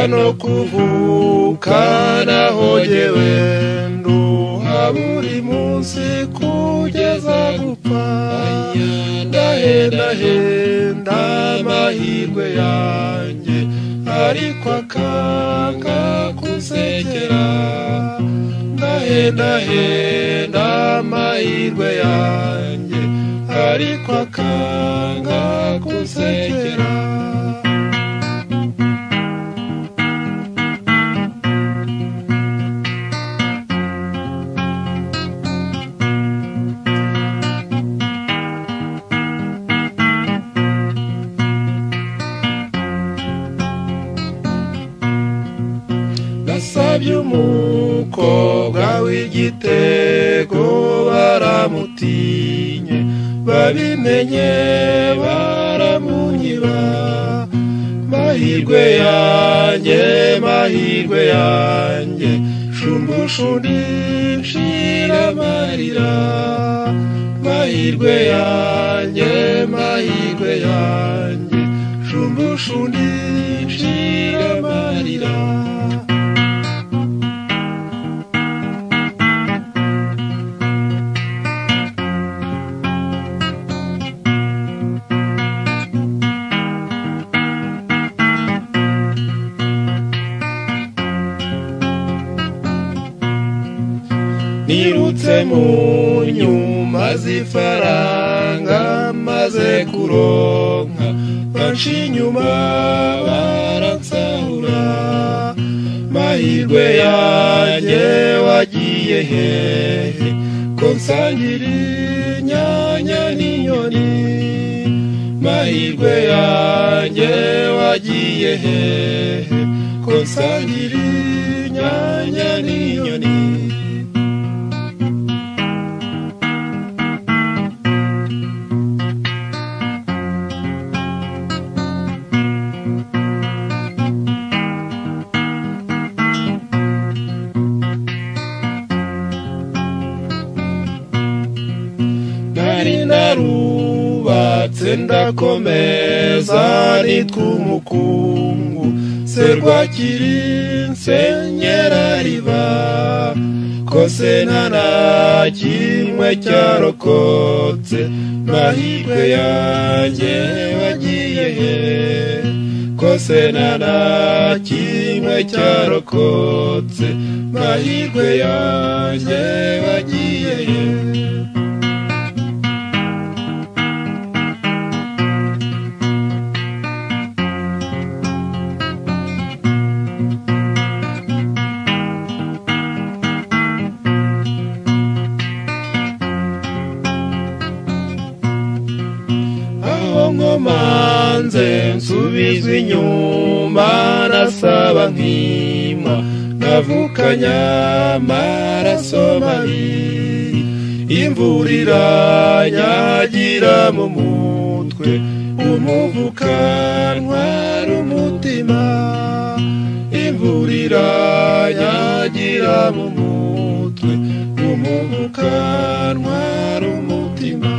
no kuvuka nahogewe nduha buri munsi kugeza gupfa ndahendahenda amahirwe yanjye ariko akanga kusekera ndahendahenda amahirwe yanjye ariko akanga gusekera nasabye umukobwa w'igitego baramutinye babimenye baramunyiba mahirwe yanjye mahirwe yanjye shumbushundishira amarira mahirwe yanjye mahirwe yanjye shumbushundishira amarira nirutse mu nyuma z'ifaranga maze kuronka banshi inyuma baransahura mahirwe yanjye wagiye hehe ko nsangira inyanya n'inyoni mahirwe yanjye wagiye hehe ko nsangira inyanya n'inyoni nari narubatse ndakomeza nitwa umukungu serwakiri nsenyera riba kose nta na kimwe cyarokotse mahirwe yanjye wagiye he kose nta na kimwe cyarokotse mahirwe yanjye wagiye he aho nkomanze nsubizwa inyuma nasaba nkima navukanya amaraso mabi imvura iranyagira mu mutwe umuvuka ntwara umutima imvura iranyagira mu mutwe umuvuka ntwara umutima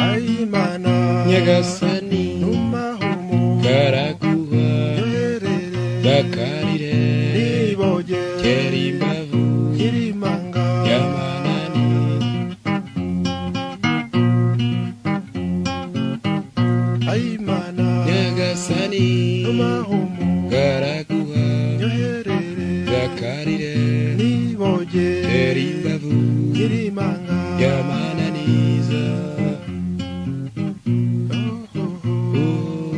ayimana nyagasani n'umahumuro karaguha yerere ndakarire nibogere kera imbavu nyirimanga y'amanani ayimana nyagasani n'umahumuro karaguha yerere ndakarire kera nibogere imbavu nyirimanga y'amananiza Oh, oh.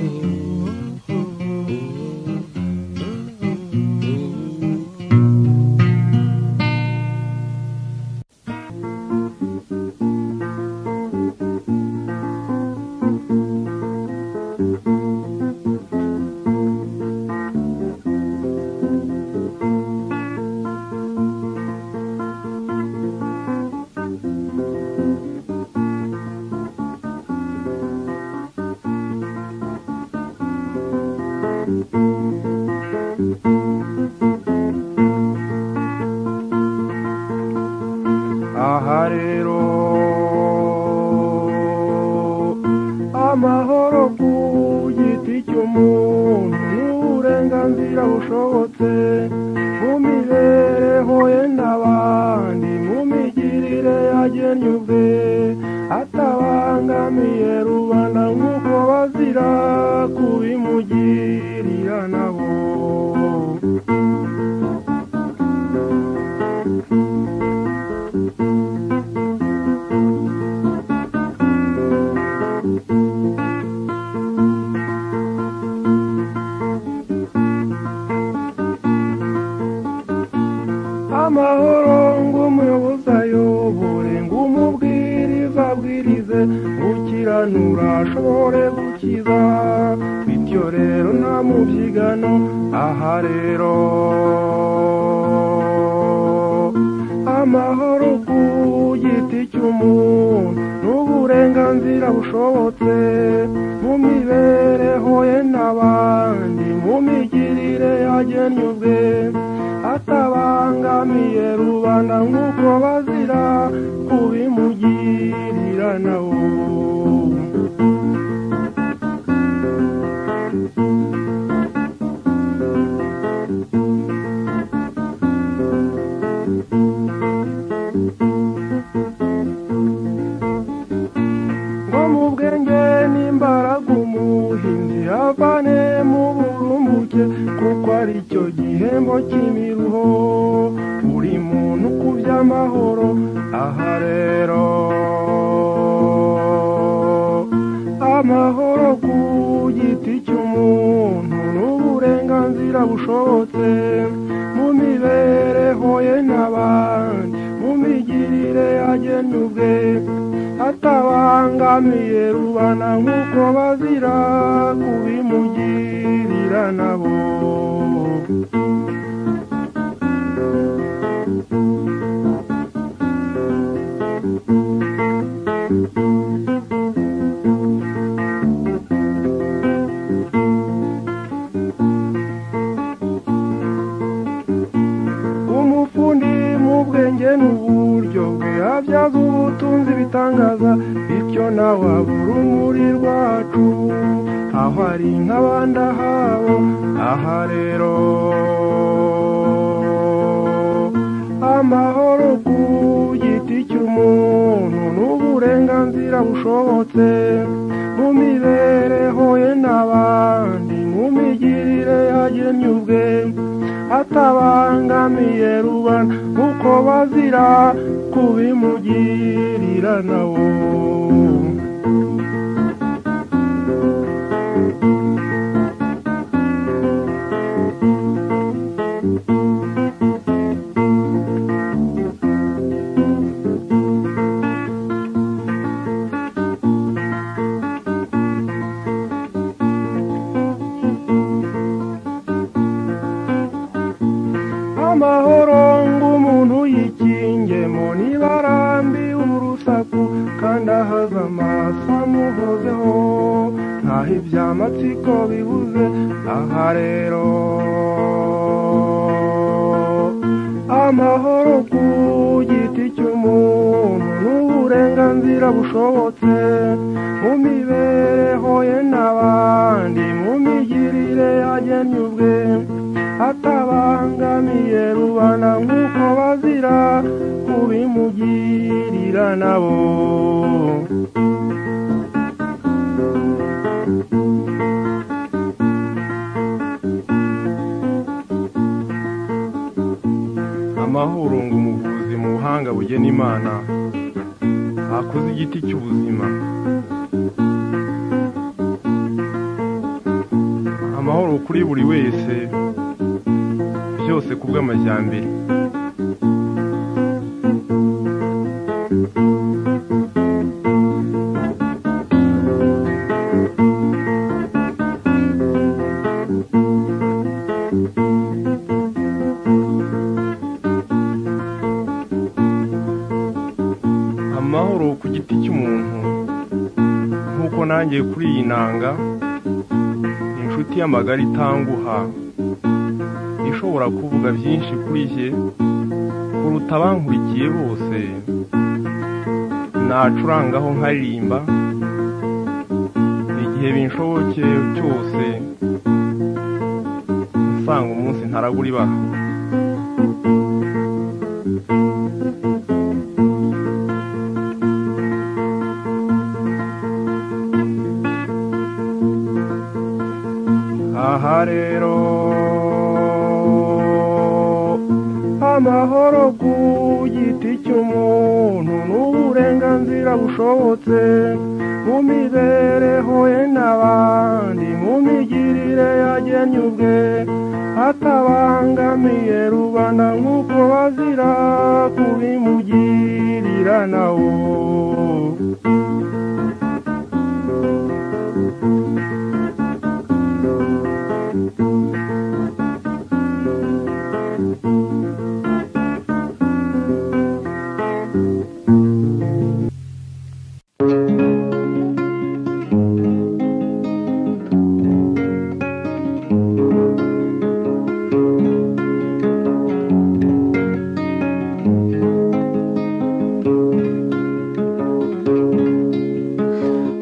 aha rero amahoro ku giti cy'umuntu n'uburenganzira bushobotse mu mibereho ye n'abandi mu migirire yagennye ubwe atabangamiye rubanda nk'uko bazira kubimugirira nabo amahoro ng'umuyobozi ayobore ng'umubwiriza abwirize gukiranura ashobore gukiza bityo rero nta mubyigano aha rero amahoro ku giti cy'umuntu n'uburenganzira bushobotse mu mibereho ye n'abandi mu migirire yagennye ubwe atabangamiye rubanda nk'uko bazira kubimugirira nawe ngo mu bwenge n'imbaraga umuhinzi avane mu burumbuke kuko ari cyo gihembo cy'imiruho buri muntu ku by'amahoro aha rero amahoro ku giti cy'umuntu n'uburenganzira bushobotse mu mibereho ye n'abandi mu migirire yagennye ubwe atabangamiye rubana nk'uko bazira kubimugirira nabo umufundi mu bwenge n'uburyo bwe abyaza ubutunzi ibitangaza bityo nawe abura umuri rwacu aho ari nk'abandi ahabo aha rero amahoro ku giti cy'umuntu n'uburenganzira bushobotse mu mibereho ye n'abandi mu migirire yagennye ubwe atabangamiye rubanda uko bazira kubimugirira nawo amahoro ng'umuntu yikingemo nibarambiye urusaku kandi ahaza amaso amuhozeho ntaho ibyamatsiko bibuze aha rero amahoro ku giti cy'umuntu n'uburenganzira bushobotse mu mibereho ye n'abandi mu migirire yagennye ubwe atabangamiye rubanda nk'uko bazira kubimugirira nabo amahoro ngo umuvuzi mu buhanga bugena imana akoze igiti cy'ubuzima amahoro kuri buri wese byose ku bw'amajyambere amahoro ku giti cy'umuntu nk'uko nanjye kuri iyi nanga inshuti y'amagara itanguha ishobora kuvuga byinshi kuri jye kuruta abankurikiye bose nacurangaho nkaririmba igihe binshobokeye cyose nsanga umunsi ntarabura ibaha aha rero amahoro ku giti cy'umuntu n'uburenganzira bushobotse mu mibereho ye n'abandi mu migirire yagennye ubwe atabangamiye rubanda nk'uko bazira kubimugirira nawo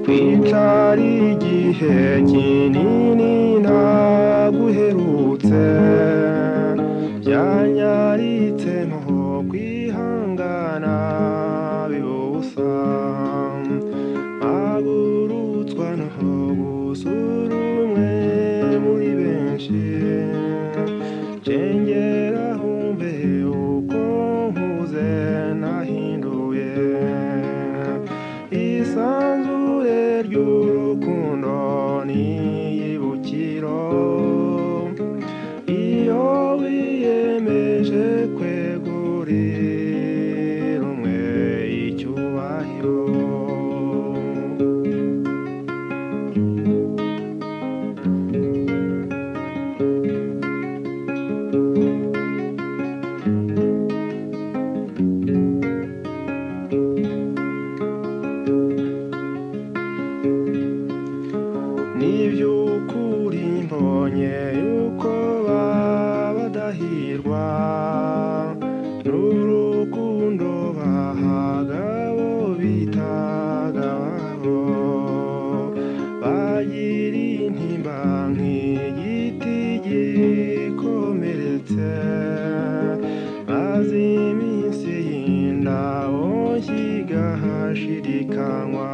kwicara igihe kinini naguherutse byanyaritse ntaho kwihangana bibusa mpagurutswa ntaho gusura umwe muri benshi cengera humve uko nkuze nahinduye isanzure ry'urukundo n'iyibukiro iyo wiyemeje kwegurira umwe icyubahiro niby'ukuri mbonye yuko baba badahirwa n'urukundo bahaga abo bitaga ababo bagira intimba nk'igiti gikomeretse maze iminsi y'indabo kigahashirikanywa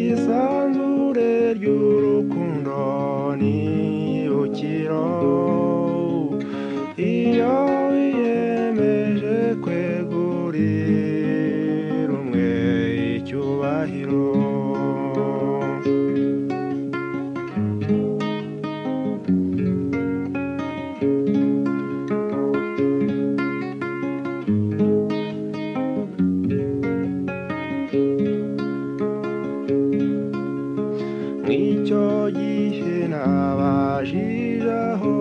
isanzure ry'urukundo n'ibukiro iyo wiyemeje kwegurira umwe icyubahiro nk'icyo gihe nabajije aho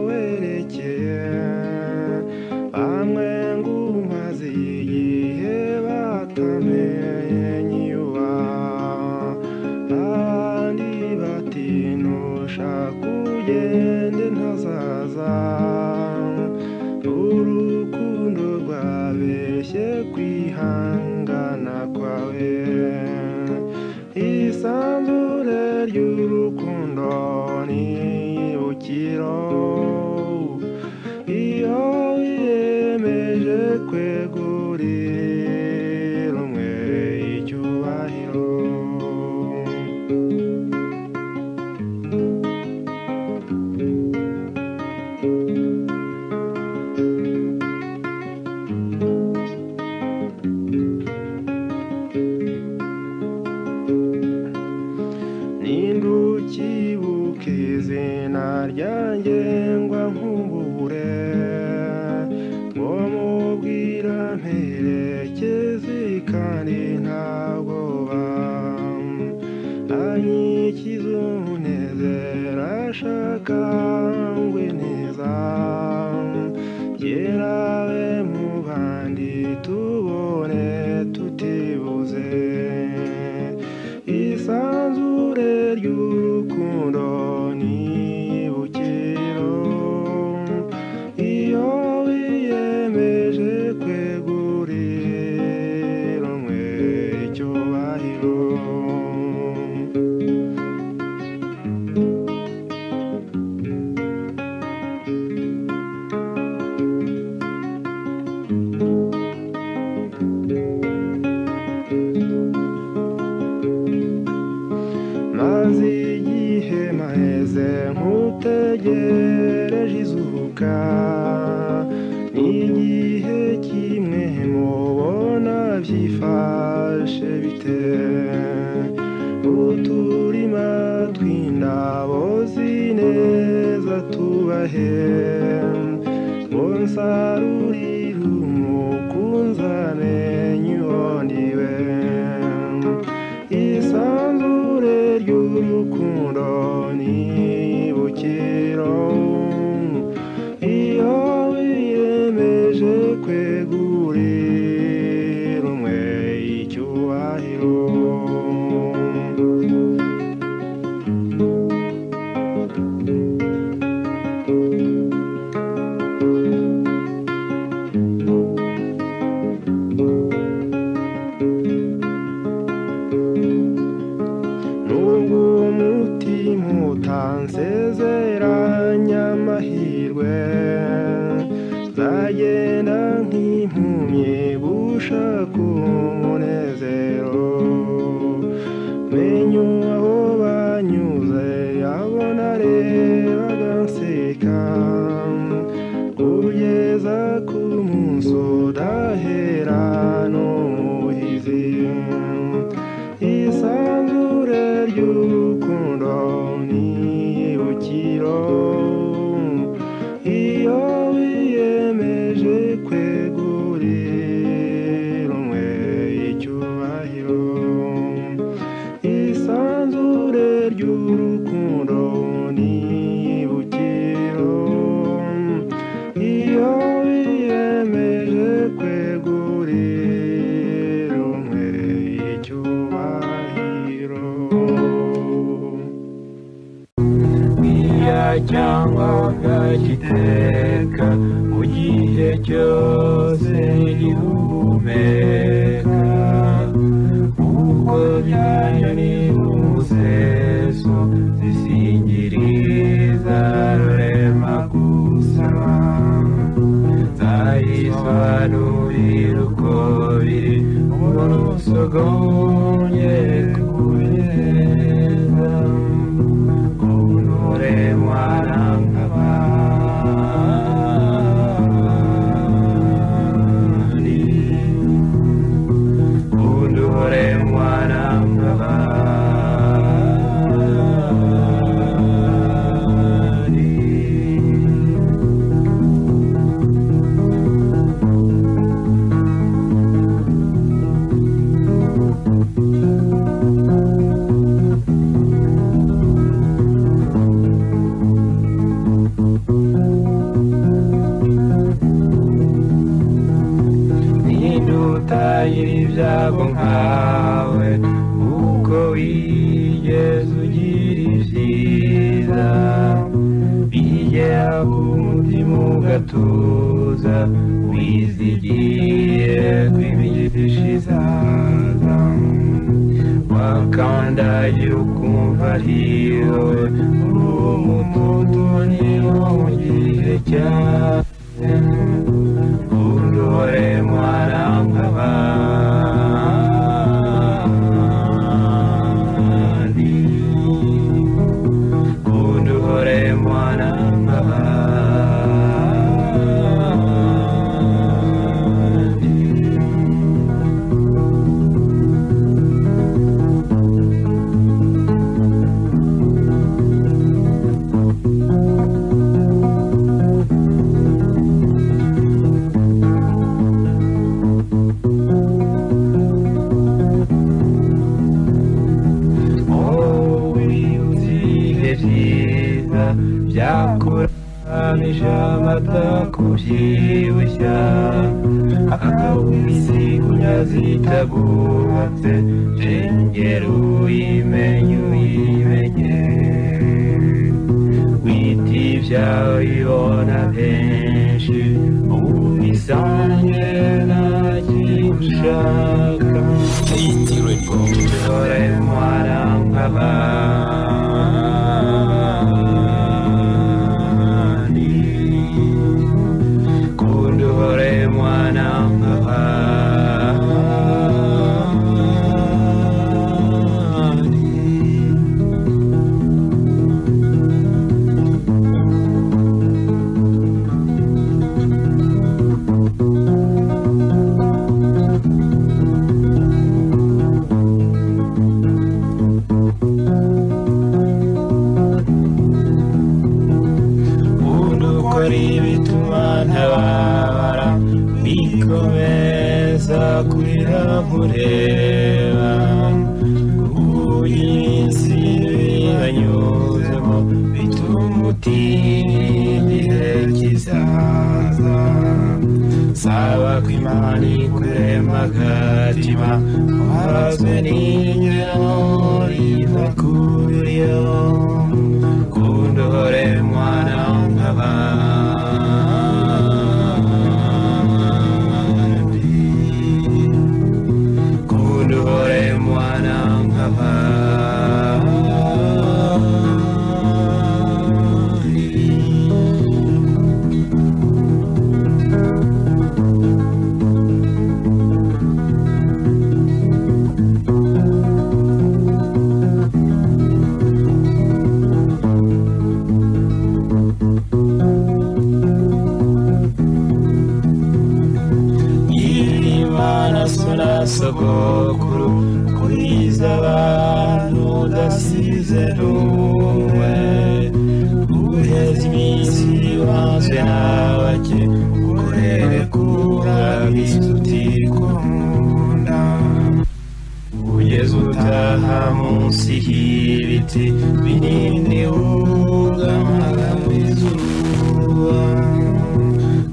werekeye bamwe ngo umaze igihe batamenye iwa abandi bati ntushaka ugende ntazaza urukundo rwabeshye kwihangana kwawe isanzure ry'urukundo n'ibukiro iyo wiyemeje kwegurira umwe icyubahiro nindukibuka izina ryanjye ngwa nkubure ngo mubwira mperekeze kandi nta bwoba anyikize umunezero ashaka ngwe neza yerawe mu bandi tubone tutibuze isanzure ry'urukundo n'ibukiro iyo wiyemeje kwegurira iteka ni igihe kimwe mubona byifashe bite uturima tw'indabo zineza tubahe monsarurira umukunzane nyuhondiwe isanzure ry'urukundo nibukiro iyo wiyemeje kwegurira umwe icyubahiro nubwo umutima utansezeranya amahirwe nzagenda nk'impumyi gushaka umunezero menya aho banyuze abo narebaga nseka kugeza ku munsi udahera n'umuhizi isanzure ry'urukundo ntibukiro iyo wiyemeje kwegurira umwe icyubahiro isanzure ry'urukundo ntibukiro iyo wiyemeje kwegurira umwe icyubahiro iya cyangwa agakiteka mu gihe cyose gihumeka kuko byayo ni umuseso zisingiriza rurema gusaba nzayisobanurira uko biri umuntu usogonye kubineza Unure warangabani Unure warangabani ntidutagira ibyabo nkawe kuko wigeze ugira ibyiza bigera ku mutima ugatuza wizigiye kw'imigisha izaza wakandagira ukumva ariwe uri umututu niwo mu gihe cyawe Undure mwarangabandi Undure mwarangabandi Oh, ibihe byiza byakuranije amata kubyibushya akawisi kunyazi itagubatse jengera uyimenye uyimenye witi ibyawe ibona benshi ubu bisange nta kintu ushaka Undure mwarangabandi Kundure mwarangabandi nzakwira nkureba kuburinzi yanyuzemo bituma utiriwe kizaza saba ko imana ikurema agatima uhazwe n'inyoni bakuriyo kundohore mwana nk'abandi kundohore mwana nk'abandi imana sura sogokuru kuriza abantu udasize n'umwe guheza iminsi wanzwe n'abake ukorere kurabiza utikunda ugeze utaha munsi y'ibiti binini wugamaga izuba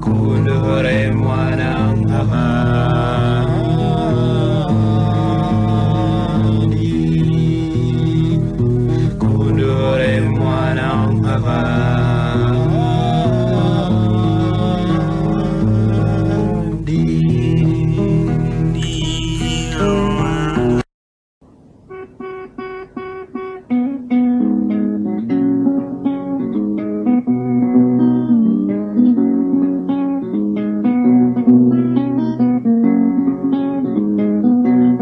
kundore mwana nk'abandi kundore mwana nk'abandi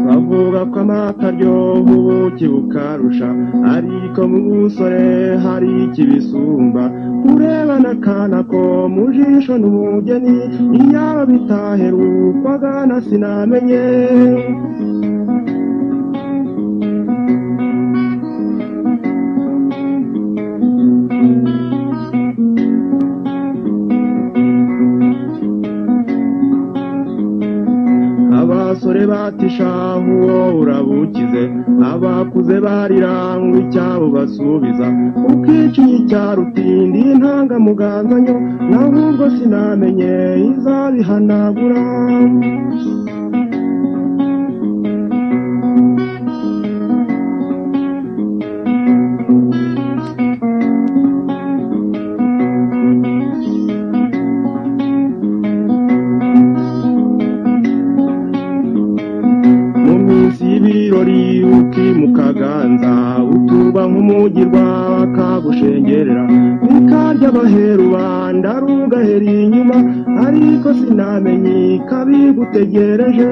bavuga ko amata aryoha ubuki bukarusha ariko mu busore hari ikibisumba urebana akana ko mu jisho n'umugeni iyaba bitaherukwaga na sinamenye abasore batishahu uwo urabukize abakuze barira ngo icyabo basubiza ukicinye icyaro utindi ntangamuganganye naho ubwo sinamenye izabihanagura mu minsi y'ibirori ukimukaganza utuba nk'umugirwa bakagushengerera bikarya abaheru banda rugahera inyuma ariko sinamenye kabigutegereje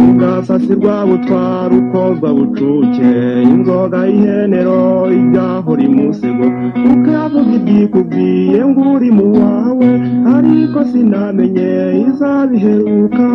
ubwasasirwa butwara ukozwa bucuke inzoga y'ihenero ibyahora imusego ukavuga ibyikubwiye ngo uri mu wawe ariko sinamenye izabiheruka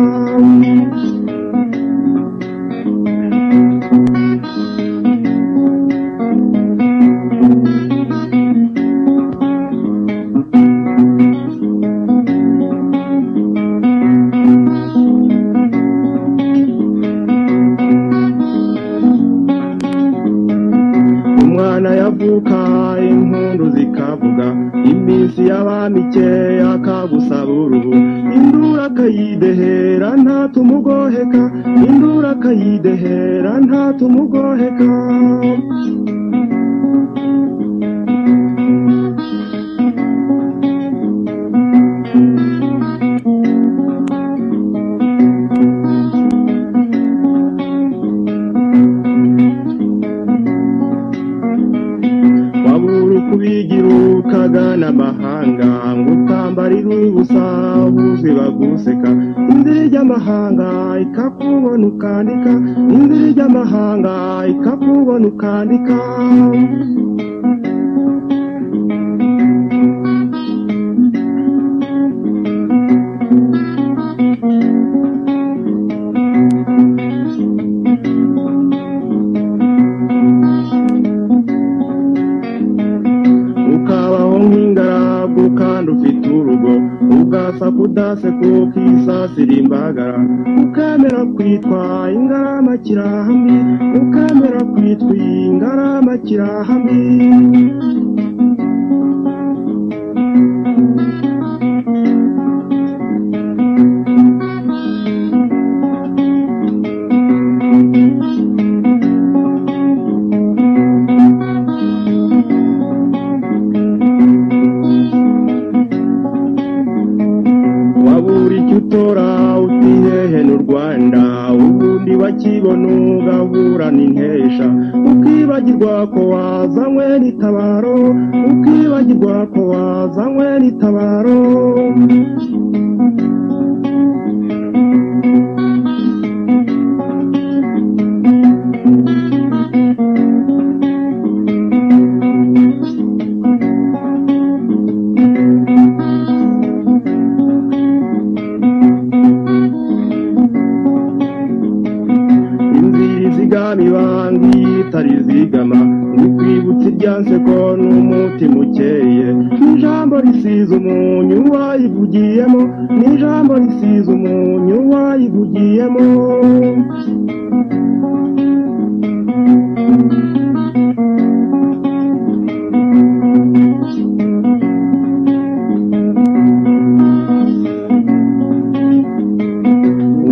umwana yavuka impundu zikavuga iminsi y'abamike akagusaba uruhu indura akayidehera ntatumugoheka indura akayidehera ntatumugoheka wabura uko ubigirukaga n'amahanga ngo utambarire ubusa buzi baguseka indiri ry'amahanga ikakubona ukandika indiri ry'amahanga ikakubona ukandika udasekuka isasira imbagara ukamera kwitwa ingarama kirahambi ukamera kwitwa ingarama kirahambi wabura icyo utora utihehe n'u rwanda ubundi bakibona ugaburana intesha ukibagirwa ko wazanywe n'itabaro ukibagirwa ko wazanywe n'itabaro inzira izigama ibanga itari izigama ntikwibutse irya nseko n'umutima ukeye n'ijambo risize umunyu wayivugiyemo n'ijambo risize umunyu wayivugiyemo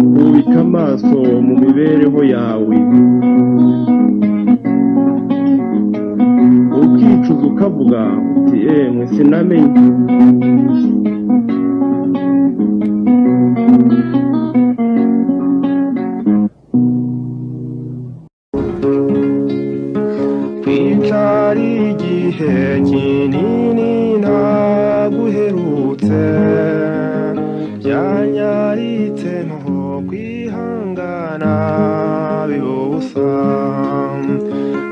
ukubika amaso mu mibereho yawe ukicuza ukavuga uti emwe sinamenye kwica ari igihe kinini ntaguherutse byanyaritse ntaho kwihangana bibusa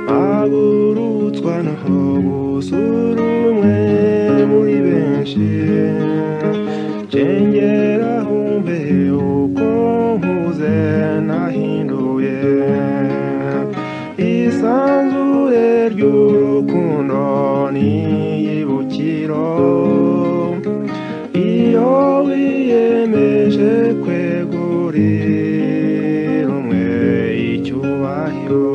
bagurutswa ntaho gusura umwe muri benshi cengera humbe uko nkuze nahinduye isanzure ry'urukundo n'iyibukiro iyo wiyemeje kwegurira umwe icyubahiro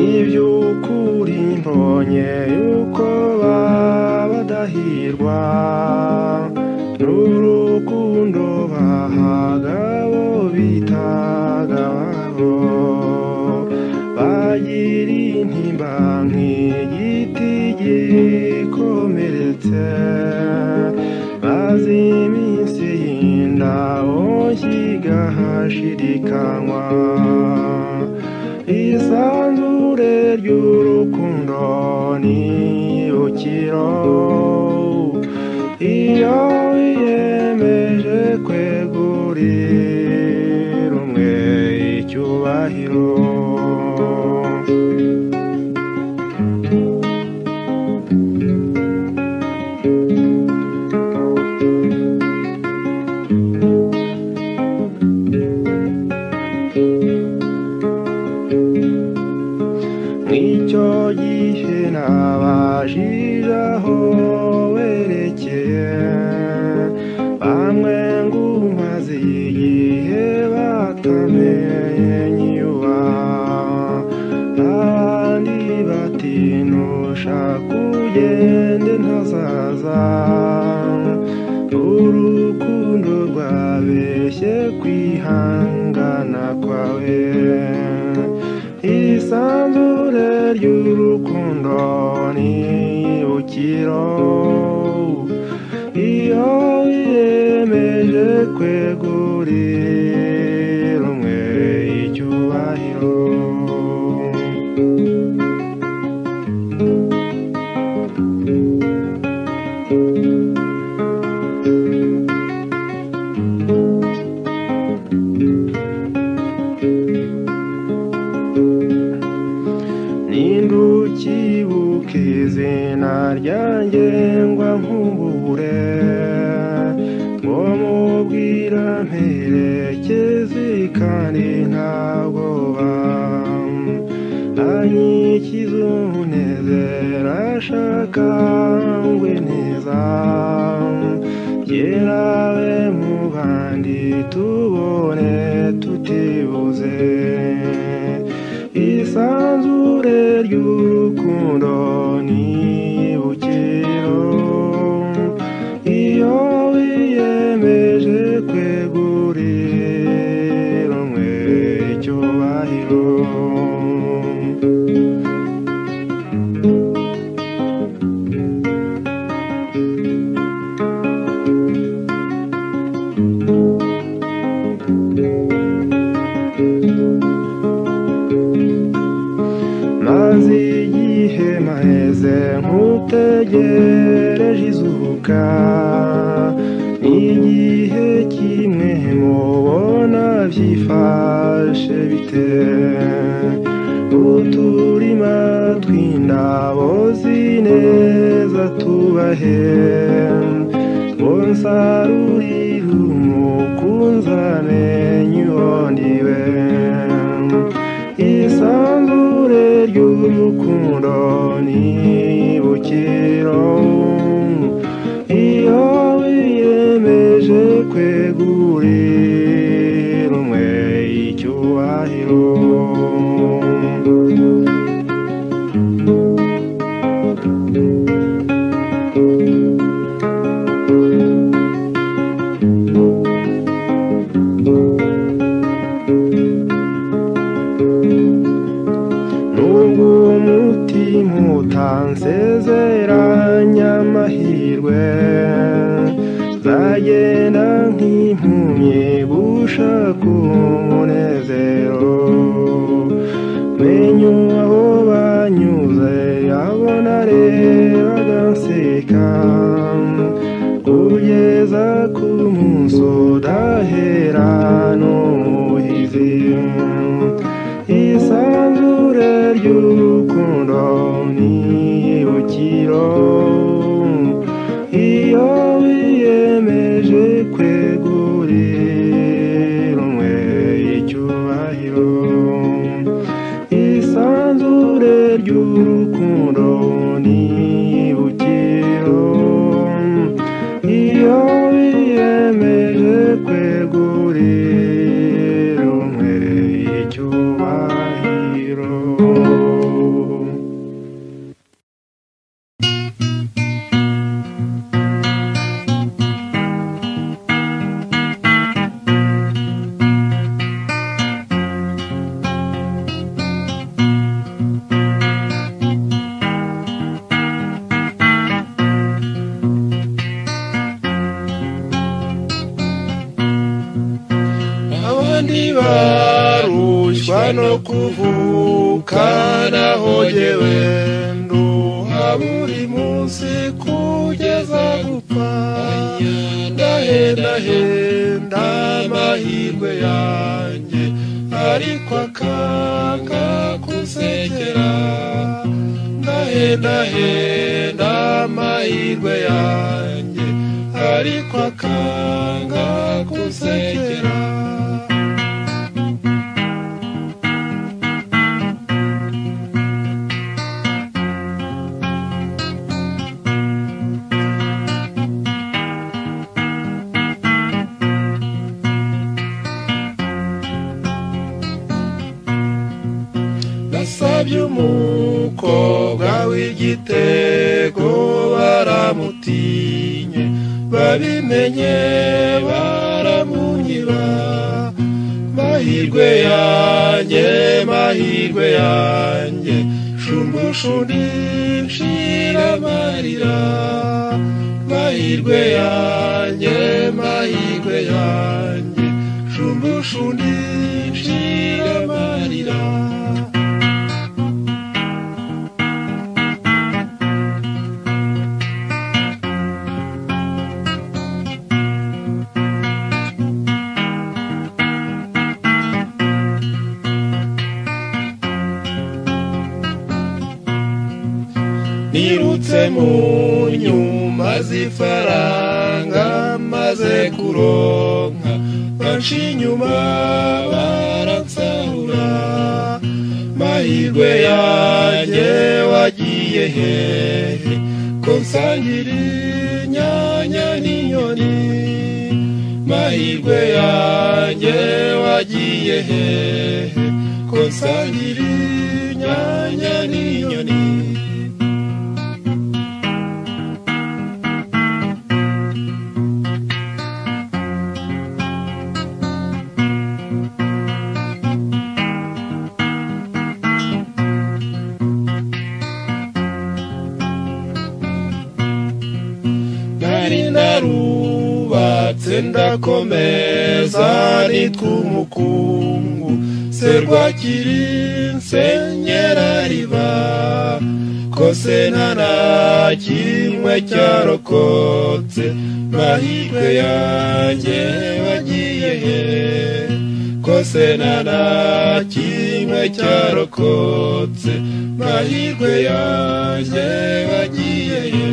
n'iby'ukuri ntonye yuko baba badahirwa n'urukundo bahaga bo bitaga ababo bagira intimba nk'igiti gikomeretse maze iminsi y'indabo kigahashirikanywa isanzure ry'urukundo n'ibukiro iyo wiyemeje kwegurira umwe icyubahiro nk'icyo gihe nabajije aho werekeye bamwe ngo umaze igihe batamenye nyuba abandi bati ntushaka ugende ntazaza urukundo rwabeshye kwihangana kwawe isanzure ry'urukundo n'ibukiro iyo wiyemeje kwegurira umwe icyubahiro ninde ukibuka izina ryanjye ngwa nku biramperekeze kandi nta bwoba anyikiza umunezero ashaka ngwe neza yerawe mu bandi tubone tutibuze isanzure ry'urukundo nibukiro iyo wiyemeje kwegurira umwe icyubahiro maze igihe maheze nkutegereje izuka igihe kimwe mubona byifashe bite uturima tw'indabo zineza tubahe ngo nsarurire umukunzane nyuhondiwe isanzure ry'urukundo nibukiro iyo wiyemeje kwegurira umwe icyubahiro nubwo umutima utansezeranya amahirwe zagenda nk'impumyi gushaka umunezero menya aho banyuze abo narebaga nseka kugeza ku munsi udahera n'umuhizi isanzure ry'urukundo nibukiro iyo wiyemeje kwegurira umwe icyubahiro isanzure ry'urukundo nibukiro iyo wiyemeje kwegurira umwe icyubahiro abandi barushywa no kuvuka nahogewe nduha buri munsi kugeza gupfa ndahendahenda amahirwe yanjye ariko akanga kusekera ndahendahenda amahirwe yanjye ariko akanga kusekera nasabye umukobwa w'igitego baramutinye babimenye baramunyiba mahirwe yanjye mahirwe yanjye shumbushundi nshira amarira mahirwe yanjye mahirwe yanjye shumbushundi nshira amarira nirutse mu nyuma z'ifaranga maze kuronka banca inyuma baransahura mahirwe yanjye wagiye hehe ko nsangira inyanya n'inyoni mahirwe yanjye wagiye hehe ko nsangira inyanya n'inyoni nari narubatse ndakomeza nitwa umukungu serwakiri nsenyera riba kose nta na kimwe cyarokotse mahirwe yanjye wagiye he kose nta na kimwe cyarokotse mahirwe yanjye wagiye he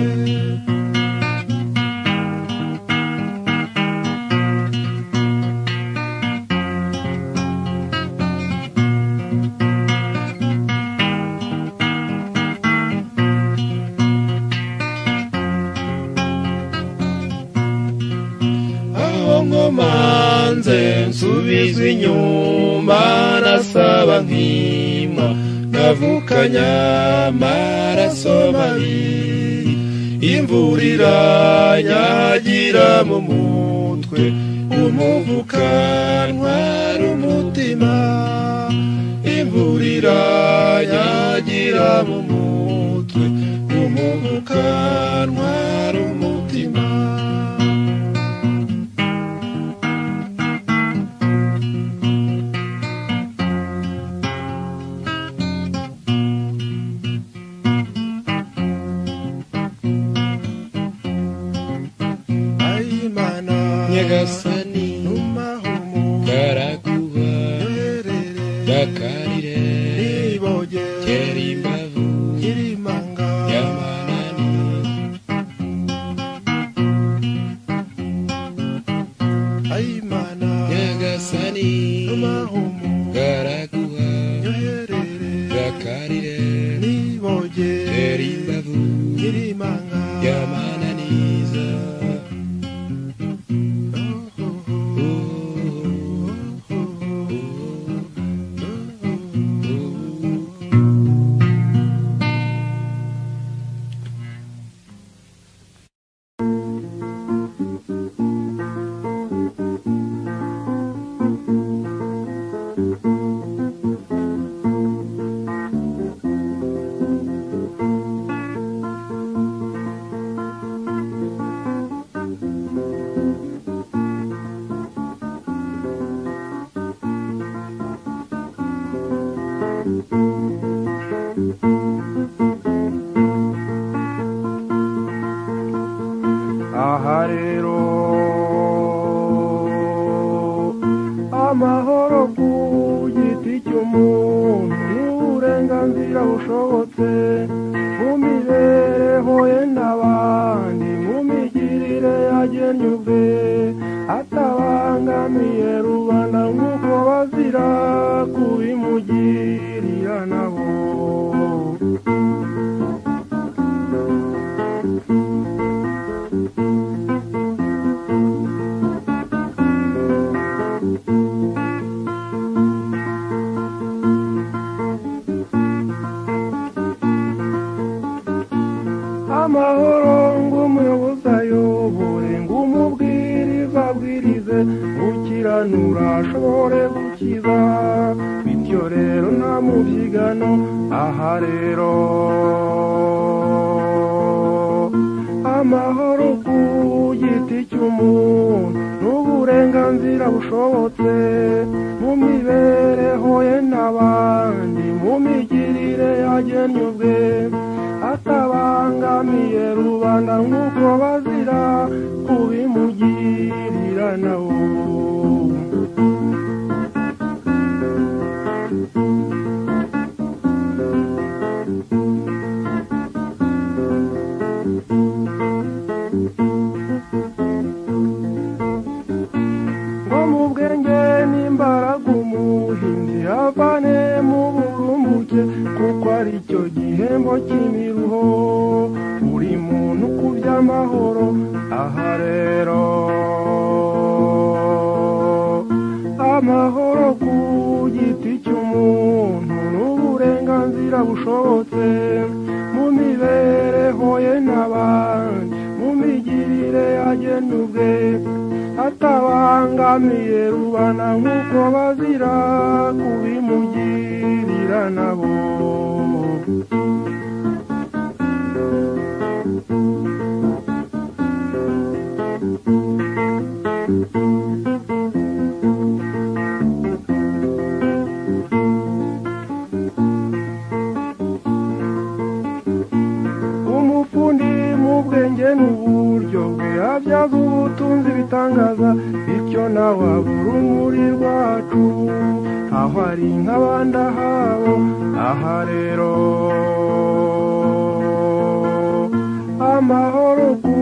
aho nkomanze nsubizwa inyuma nasaba nkima navukanya amaraso mabi imvura iranyagira mu mutwe umuvuka ntwara umutima imvura iranyagira mu mutwe umuvuka ntwara umutima ayimana nyagasani n'umahumuro karakuba rerere bakarire niboge tera imbavu nyirimanga y'amanani ayimana nyagasani n'umahumuro karakuba rerere bakarire niboge tera imbavu nyirimanga y'amananiza aha rero amahoro ku giti cy'umuntu ni uburenganzira bushobotse mu mibereho ye n'abandi mu migirire yagennye ubwe atabangamiye rubanda nk'uko bazira kubimugirira nabo amahoro ngumuyobozi ayobore ngumubwiriza abwirize gukiranura ashobore gukiza bityo rero nta mubyigano aha rero amahoro ku giti cy'umuntu n'uburenganzira bushobotse mu mibereho ye n'abandi mu migirire yagennye ubwe atabangamiye rubanda nk'uko bazira kubimugirira nawe ngo mubwe igihembo cy'imiruho buri muntu ku by'amahoro aha rero amahoro ku giti cy'umuntu n'uburenganzira bushobotse mu mibereho ye n'abandi mu migirire agena ubwe atabangamiye rubana nk'uko bazira kubimugirira nabo umufundi mu bwenge n'uburyo bwe abyaza ubutunzi ibitangaza bityo nawe abura urumuri rwacu aho ari nk'abandi ahabo aha rero amahoro ku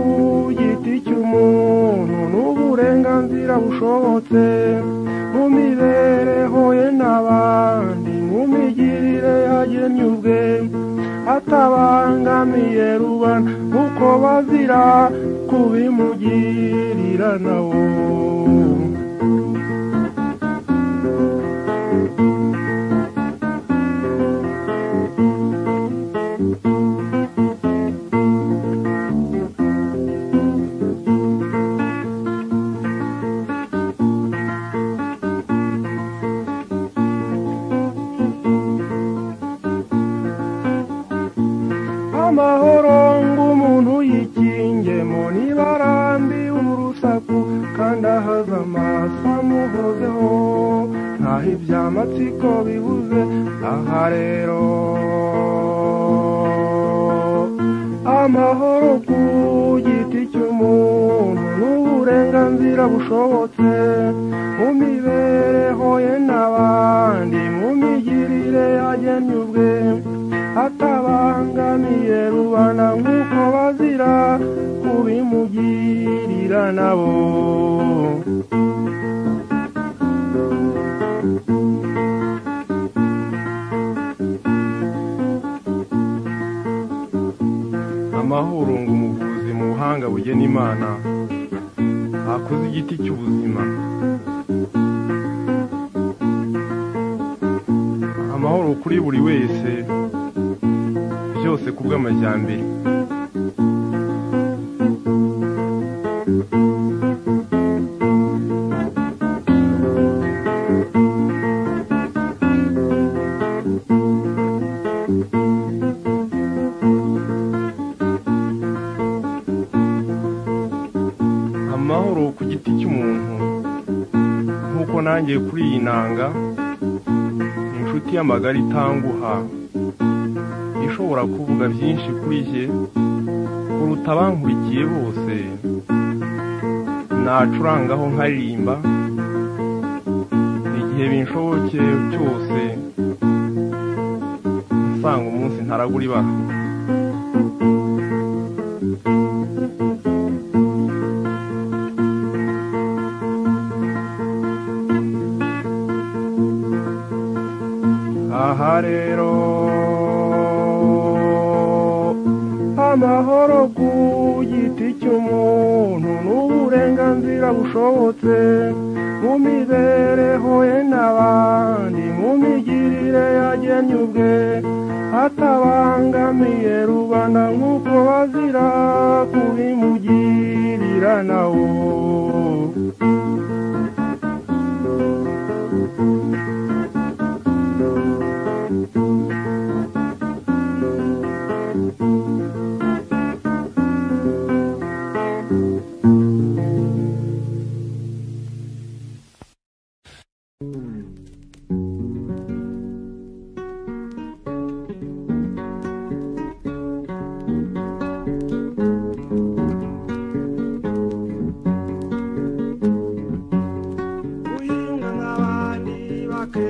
giti cy'umuntu n'uburenganzira bushobotse mu mibereho ye n'abandi mu migirire yagennye ubwe atabangamiye rubana uko bazira kubimugirira nawo amahoro ng'umuntu yikingemo niba arambiwe urusaku kandi ahaza amaso amuhozeho ntaho ibyamatsiko bibuze aha rero amahoro ku giti cy'umuntu n'uburenganzira bushobotse mu mibereho ye n'abandi mu migirire yagennye ubwe atabangamiye rubana nk'uko bazira kubimugirira nabo amahoro ngo umuvuzi mu buhanga bugena imana hakuze igiti cy'ubuzima amahoro kuri buri wese byose ku bw'amajyambere amahoro ku giti cy'umuntu nk'uko nanjye kuri iyi nanga inshuti y'amagara itanguha ishobora kuvuga byinshi kuri jye kuruta abankurikiye bose nacurangaho nkaririmba igihe binshoboke cyose nsanga umunsi ntaragura ibara aha rero amahoro ku giti cy'umuntu n'uburenganzira bushobotse mu mibereho ye n'abandi mu migirire yagennye ubwe atabangamiye rubanda nk'uko bazira kubimugirira nawo uyunga nk'abandi baka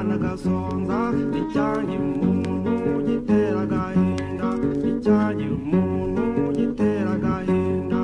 kigasonza icyagira umuntu gitera agahinda icyagira umuntu gitera agahinda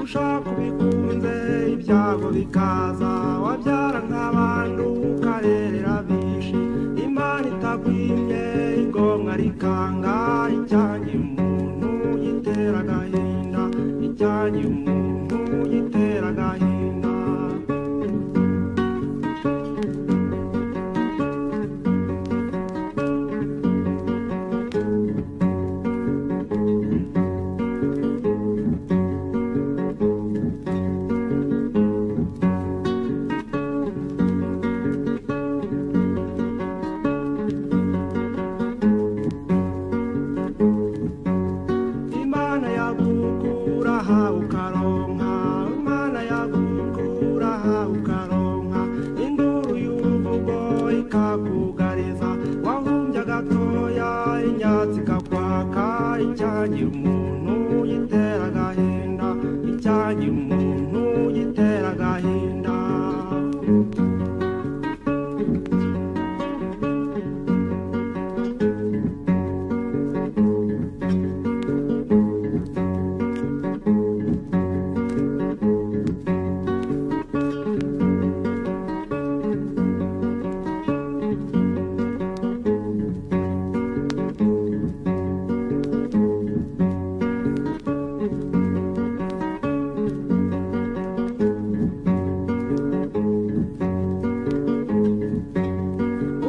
ushaka ubikunze ibyago bikaza wabyara nk'abantu ukarerera bishi imana itagwimye igomwa rikanga icyanjye umuntu gitera agahinda icyanjye umuntu gitera agahinda imana yagukura aha ukaronka imana yagukura aha ukaronka induru y'uruvugo ikakugariza wahumbye agatoya inyatsi ikakwaka icyagira umuntu gitera agahinda icyagira umuntu gitera agahinda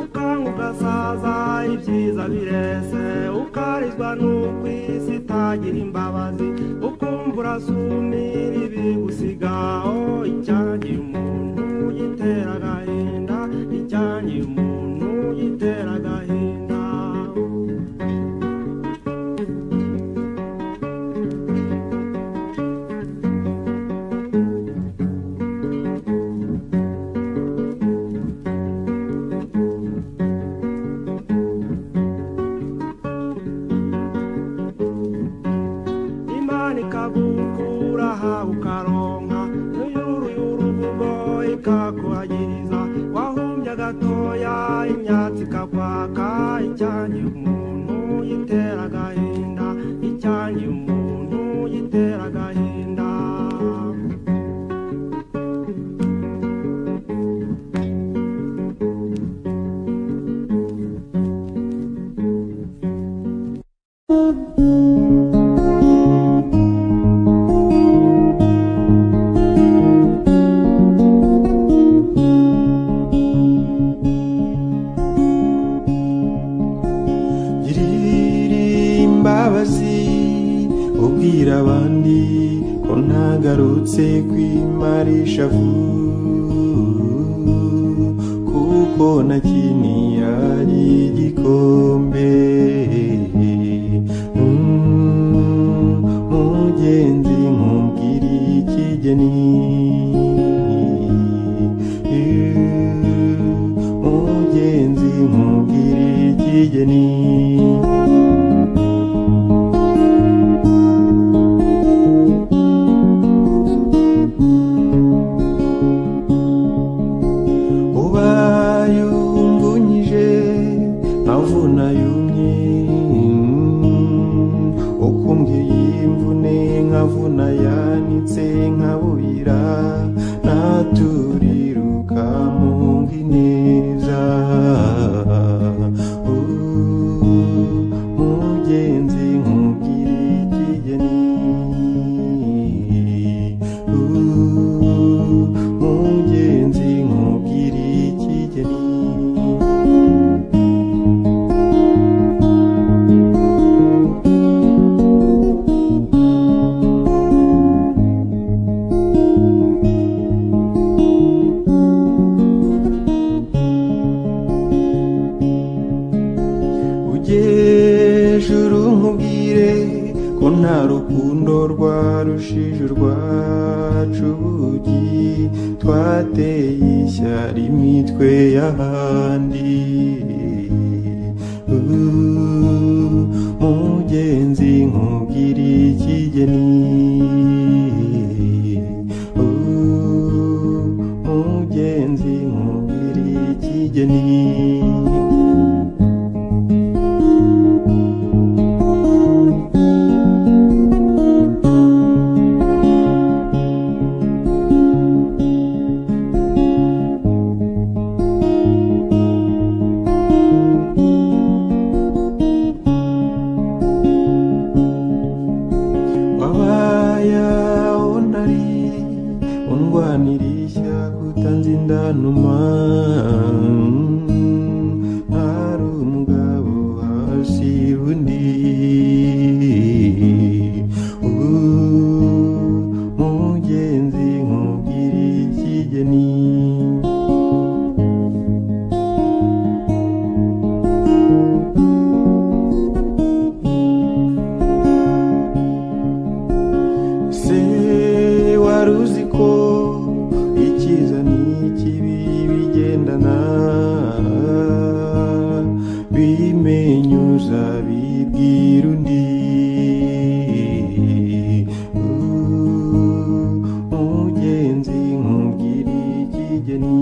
ukanga ugasaza ibyiza birese ukarizwa n'uko isi itagira imbabazi ukumva urasumira ibigusigaho icyangiye umuntu gitera agahinda icyangiye umuntu gitera agahinda imana ikagukura aha ukaronka uyuru y'uruvugo ikakuhagiriza wahumbye agatoya imyatsi ikakwaka icyanjye umuntu gitera agahinda icyanjye umuntu gitera agahinda Girira imbabazi ubwira abandi ko ntagarutse kwimarisha vuba kuko nakinira igikombe Mm, mugenzi nkubwira ikigeni mugenzi nkubwira ikigeni ubaye umvunyije nkavuna yumye ukumbwiye imvune nkavuna yanitse nkabuyira naturiruka mu neza mugenzi nkubwira ikigeni Uh, mugenzi nkubwira ikigeni mubwire ko nta rukundo rwarushije urwacu ki twateye ishyari imitwe y'ahandi Uh, mugenzi nkubwire ikigeni Uh, mugenzi nkubwire ikigeni wabaya unari undwanirisha kutanze indanuma hari umugabo hasi undi ubu mugenzi nkubwira ikigeni se wari uzi ko icyiza n'ikibi bigendana bimenyuza bibwira undi Uh, mugenzi nkubwira ikigeni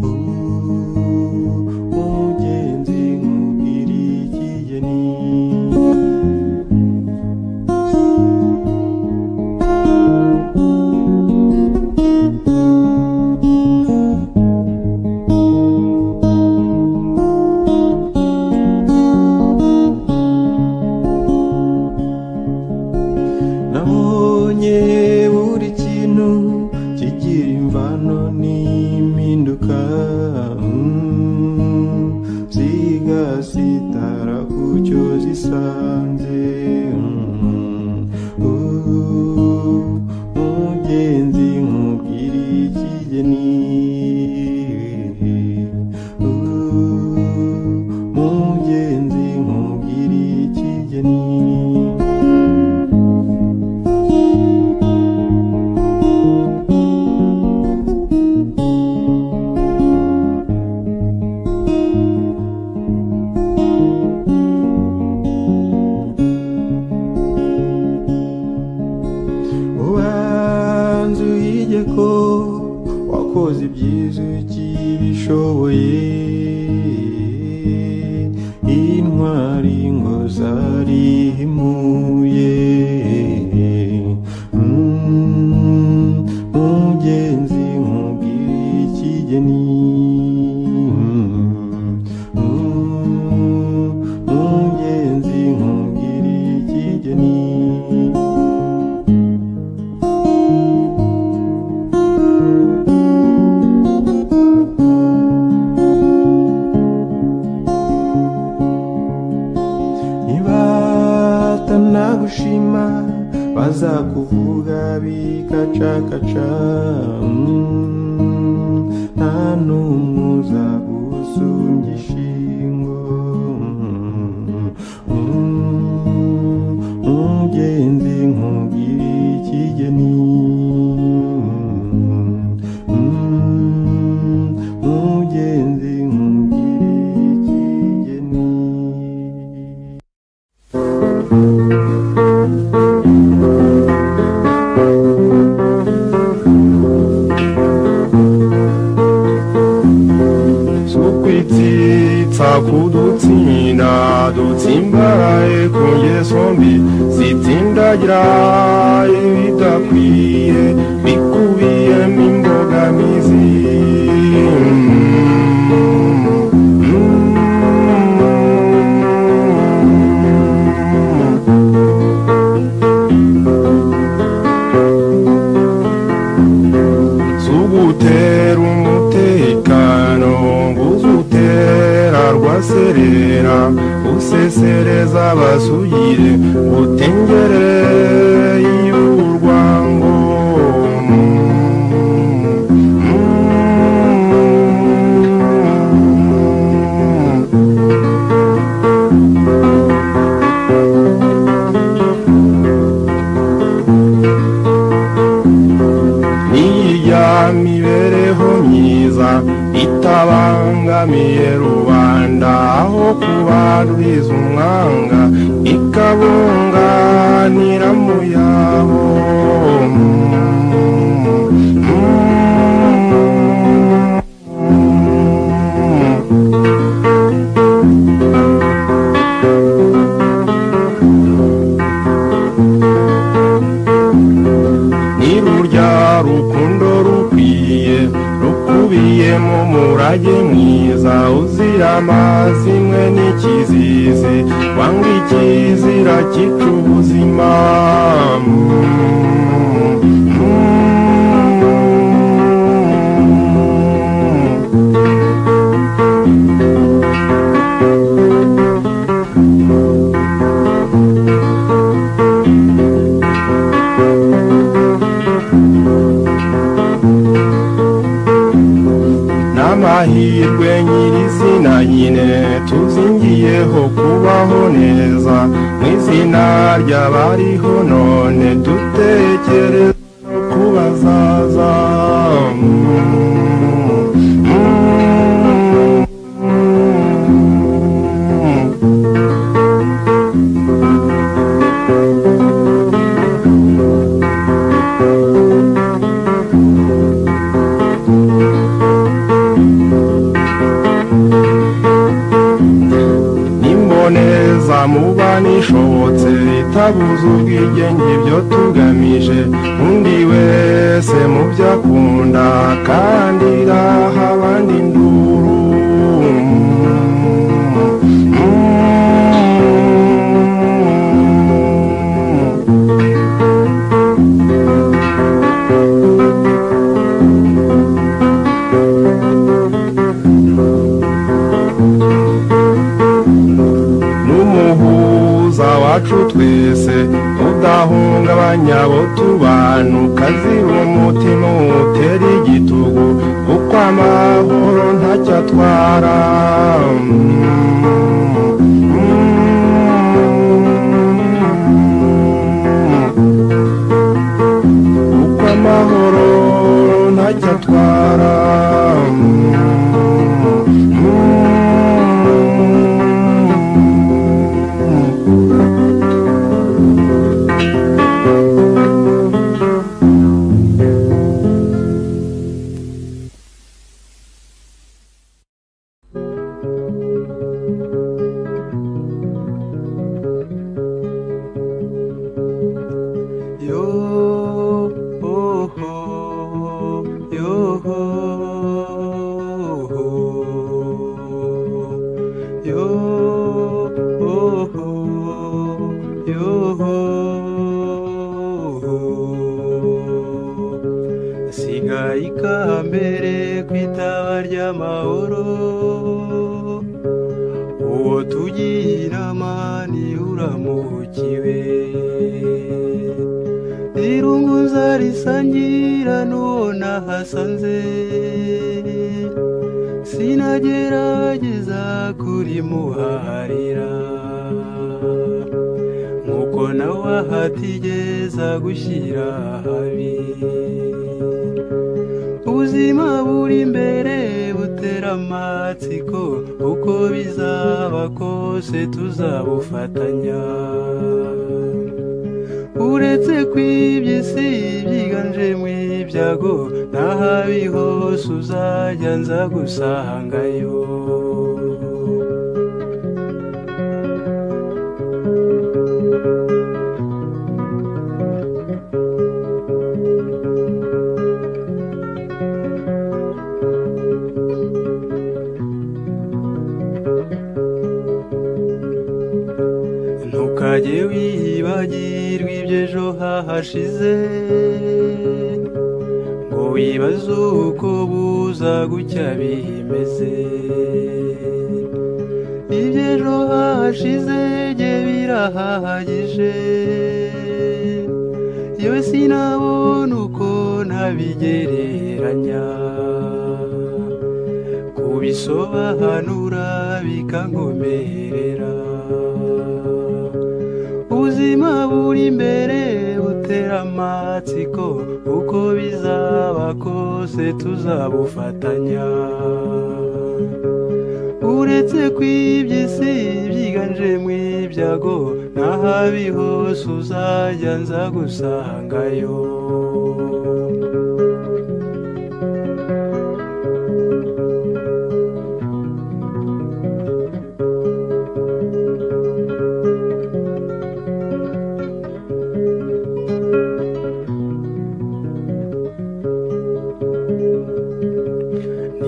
Uh, mugenzi nkubwira ikigeni nabonye buri kintu kigira imvano n'impinduka mm, zigasitara ku cyo zisanze mm. Uh, mugenzi nkubwira ikigeni Uh, mugenzi nkubwira ikigeni ubanza uyige ko wakoze ibyiza ukibishoboye intwari ngo zarihimuye Mm, mugenzi nkubwire ikigeni Mm, mugenzi nkubwire ikigeni nibatanagushima bazakuvuga bikacakaca Mm, nta n'umwe uzagusunga ishingo Mm, mugenzi nkubwire ikigeni Mm, mugenzi nkubwire ikigeni sokwitsitsa kudutsinda dutsimbaraye ku ngeso mbi zitsindagira ibidakwiye bikubiyemo imbogamizi zugutera umutekano nguzutera rwaserera usesereza basugire utengereye y'urwango Mm. kugira imibereho myiza itabangamiye rubanda aho kubaruriza umwanga ikabunganira mu yabo ni rurya rukundo rukwiye rukubiyemo umurage mwiza uzira amazimwe n'ikizizi wanga ikizira cyica ubuzima Mm, mm. n'amahirwe nyirizina nyine tuzingiyeho kubaho neza mu izina ry'abariho none dutekereza no kubazaza Mm, mm, mm. n'imboneza muba nishobotse itabuze ubwigenge ibyo tugamije undi wese mu byo akunda kandi iraha abandi induru Mm, mm. n'umuhuza wacu twese udahungabanya abo tubana ukazira umutima utera igitugu kuko amahoro ntacyo atwara Mm, mm, kuko amahoro ntacyo atwara Mm, mm. Yo, oh, ho, yo, ho, ho. Yo, oh, ho, yo, ho, ho. Sigaye ikambere ku itaba ry'amahoro uwo tugira mani uramukiwe irunguza risangira n'uwo nahasanze sinagerageza kurimuharira nk'uko nawe ahatigeza gushyira ahabi ubuzima buri imbere butera amatsiko uko bizaba kose tuzabufatanya uretse kw'iby'isi byiganjemo ibyago n'ahabi hose uzajya nza gusangayo ntukajye wibagirwa iby'ejo hahashize ngo wibaze uko buza gucya bimeze iby'ejo hahashize jye birahagije yewe sinabona uko ntabigereranya kubisobanura bikankomerera ubuzima buri imbere buta gutera amatsiko uko bizaba kose tuzabufatanya uretse kw'iby'isi byiganje mu ibyago n'ahabi hose uzajya nza gusangayo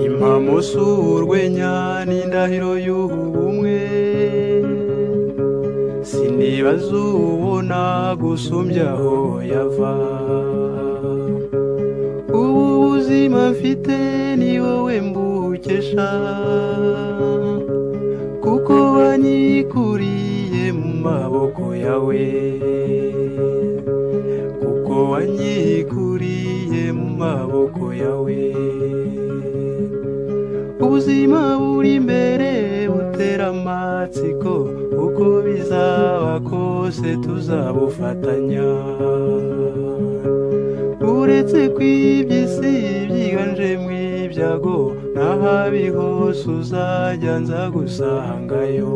impamusu urwenya n'indahiro y'ubumwe sinibaza ubona gusumbyaho yava ubu buzima mfite ni wowe mbukesha kuko wanyikuriye mu maboko yawe kuko wanyikuriye mu maboko yawe ubuzima buri imbere butera amatsiko uko bizaba kose tuzabufatanya uretse kw'iby'isi byiganje mu ibyago n'ahabi hose uzajya nza gusangayo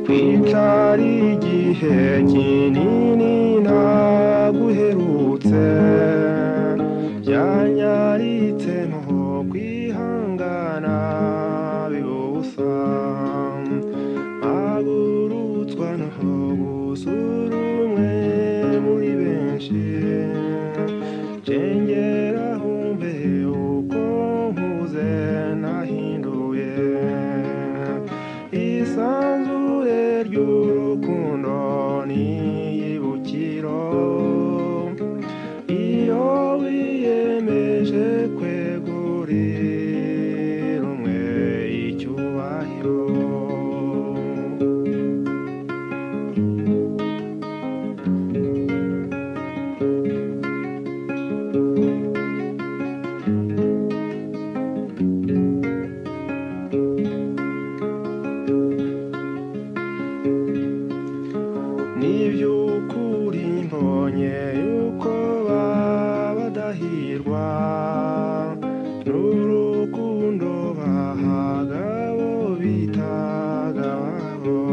twicare igihe kinini naguherutse byanyaritse nko kwihangana bibusa mpagurutswa nko gusura umwe muri benshi cengera humbe uko nkuze nahinduye isanzure ry'urukundo n'iyibukiro iyo wiyemeje kwegurira umwe icyubahiro niby'ukuri mbonye yuko baba badahirwa n'urukundo bahaga abo bitaga ababo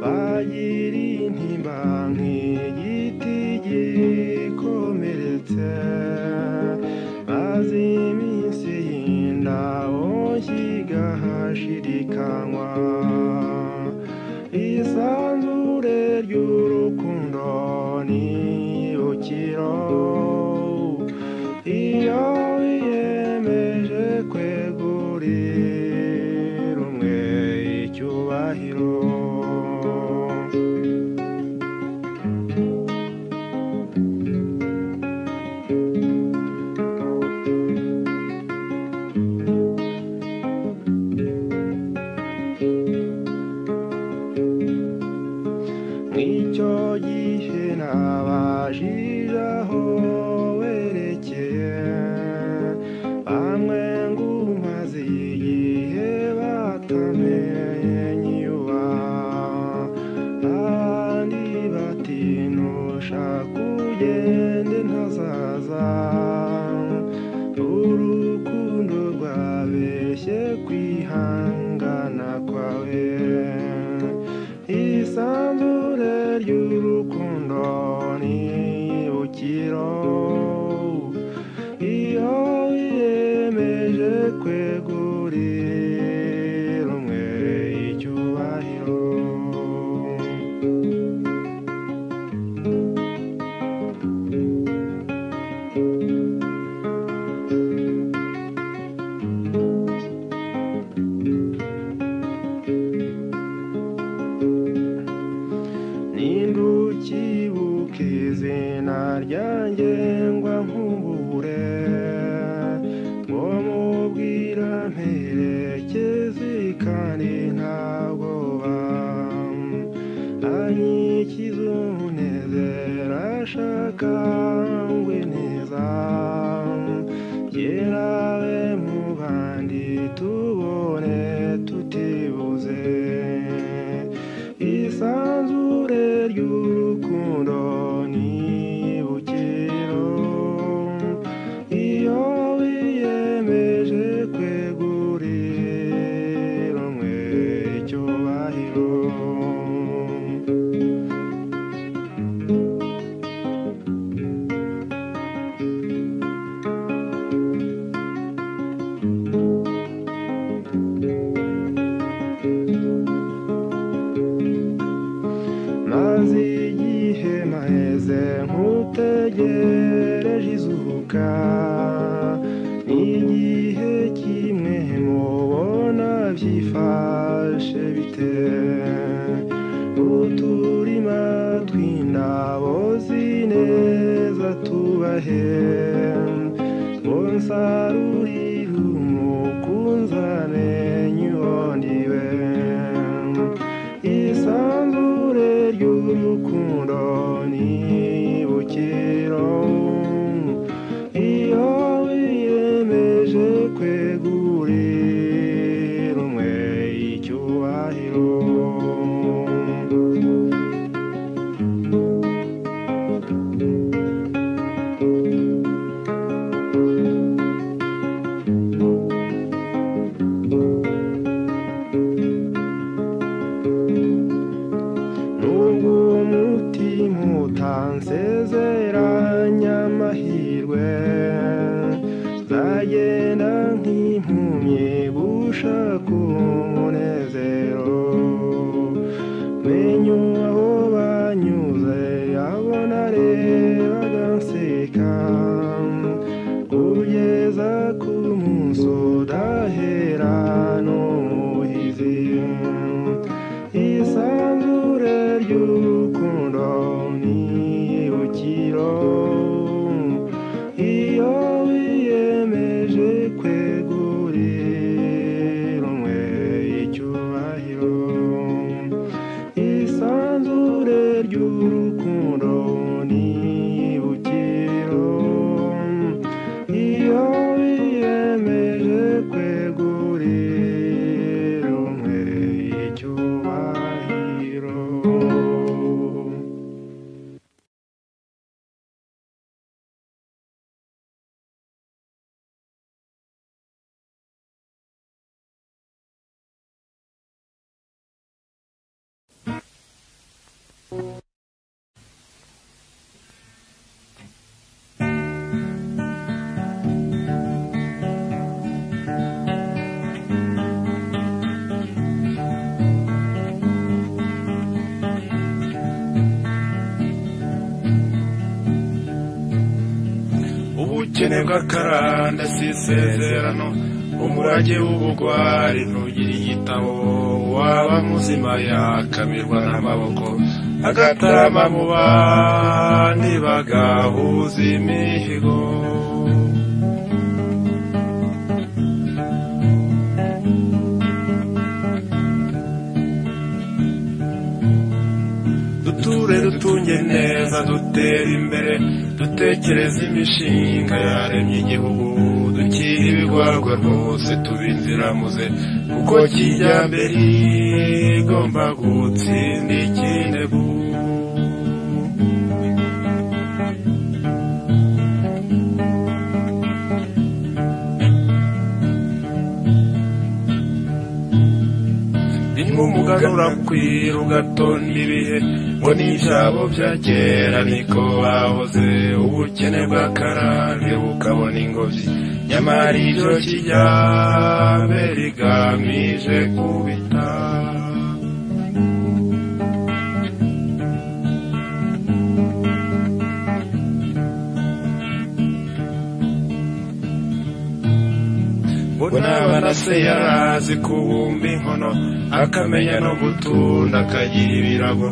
bagira intimba nk'igiti gikomeretse maze iminsi y'indabo kigahashirikanywa isanzure ry'urukundo n'ibukiro iyo wiyemeje kwegurira umwe icyubahiro nk'icyo gihe nabajije aho werekeye bamwe ngo umaze igihe batamenye iwa abandi bati nushaka ugende ntazaza urukundo rwabeshye kwihangana kwawe isanzure ry'urukundo n'ibukiro iyo wiyemeje kwegurira umwe icyubahiro izina ryanjye ngo nkumbure ngo mubwira mperekeze kandi nta bwoba anyikize umunezero ashaka ngwe neza yerawe mu bandi tubone tutibuze isanzure ry'urukundo n'ibukiro iyo wiyemeje kwegurira umwe icyubahiro maze igihe maheze nkutegereje izuka n'igihe kimwe mubona byifashe bite uturima tw'indabo zineza tubahe unsarurire umukunzane nyibondiwe isanzure ry'urukundo n'ibukiro iyo wiyemeje kwegurira umwe icyubahiro nubwo umutima utansezeranya amahirwe zagenda nk'impumyi gushaka umunezero menye aho banyuze abo narebaga nseka kugeza ku munsi udahera n'umuhizi isanzure ry'urukundo n'ibukiro iyo wiyemeje kwegurira umwe icyubahiro isanzure ry'urukundo n'ibukiro iyo wiyemeje kwegurira umwe icyubahiro ubukene bw'akarandasi isezerano umurage w'ubugwari ntugira igitabo waba muzima yakamirwa n'amaboko agatarama mu bandi bagahuza imihigo duture dutunge neza dutere imbere dutekereze imishinga yaremye igihugu dukire ibigwagwa rwose tubinziramuze kuko kijyambere igomba gutsinda ikindegu ni umuganura kwira ugatonda ibihe ngo n'ibyabo bya kera niko bahoze ubukene bw'akarambe bukabona ingobyi nyamara ibyo kijyambe rigamije kubita ngo n'abana se yarazi kubumba inkono akamenya no gutunda akagira ibirago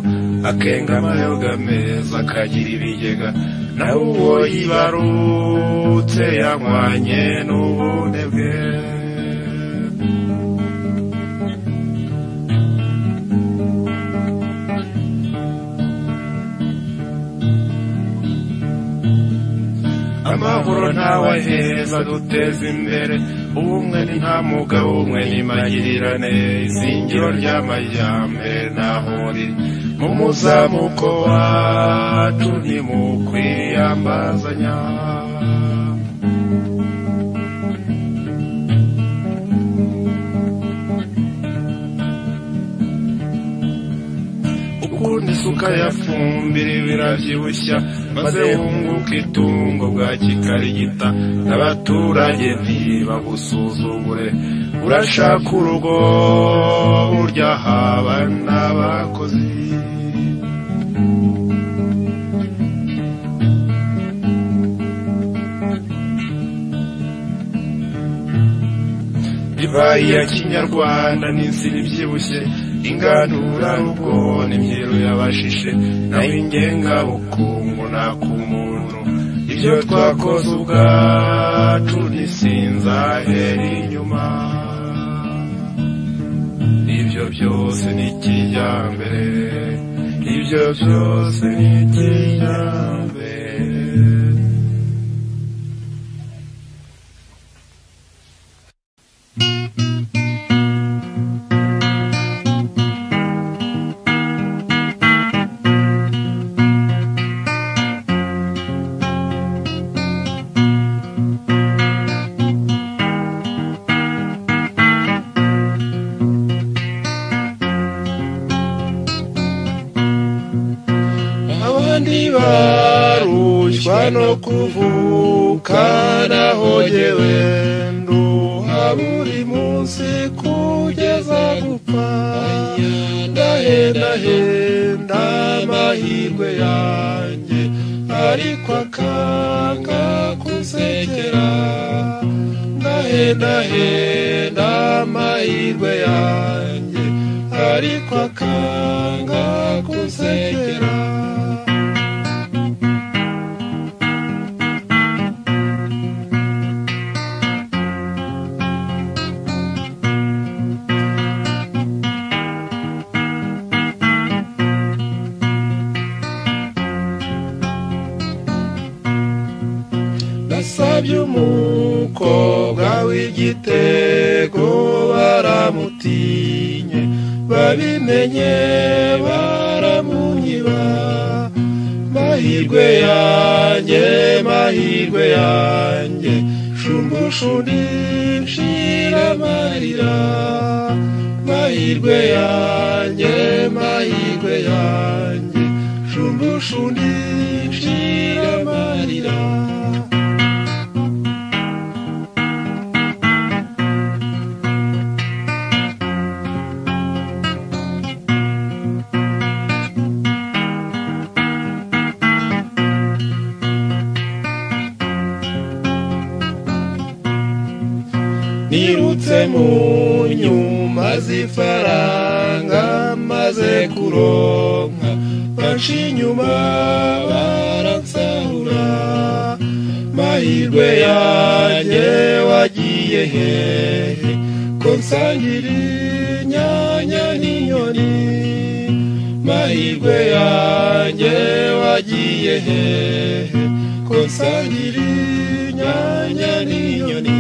akenga amayoga meza akagira ibigega nawe uwo yibarutse yanywanye n'ubune bwe amahoro ntawe aheza duteza imbere ubumwe ni nta mugabo umwe n'imagirane izingiro ry'amajyambere ntahuri mu muzamuko wacu ntimukwiyambazanya ukundi isuka yafumbira birabyibushya maze wunguka itungo bwa kikarigita n'abaturage ntibagusuzugure urashaka urugo burya haba n'abakozi divayi ya kinyarwanda n'inzira ibyibushye inganura rugo n'imyeru yabashishe naho ingengabukungu nta ku muntu ibyo twakoze ubwacu ntisinzahera inyuma ibyo byose ni kijyambere ibyo byose ni kijyambere abandi barushywa no kuvuka naho jyewe nduha buri munsi kugeza gupfa ndahendahenda amahirwe yanjye ariko akanga kunsekera ndahendahenda amahirwe yanjye ariko akanga kunsekera nasabye umukobwa w'igitego baramutinye babimenye baramunyiba mahirwe yanjye mahirwe yanjye shumbushundi nshira amarira mahirwe yanjye mahirwe yanjye shumbushundi nshira amarira nirutse mu nyuma z'ifaranga maze kuronka banshi inyuma baransarura mahirwe yanjye wagiye hehe ko nsangira inyanya n'inyoni mahirwe yanjye wagiye hehe ko nsangira inyanya n'inyoni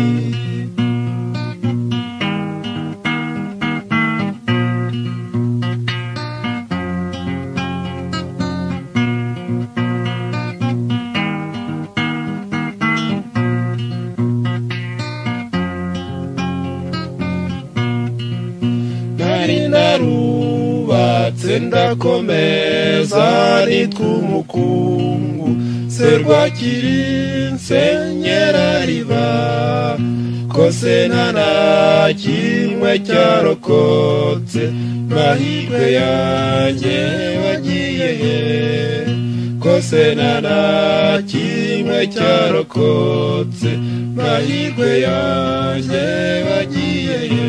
nari narubatse ndakomeza nitwa umukungu serwakiri nsenyera riba kose nta na kimwe cyarokotse mahirwe yanjye wagiye he ko rwose nta na kimwe cyarokotse mahirwe yanjye bagiyeyo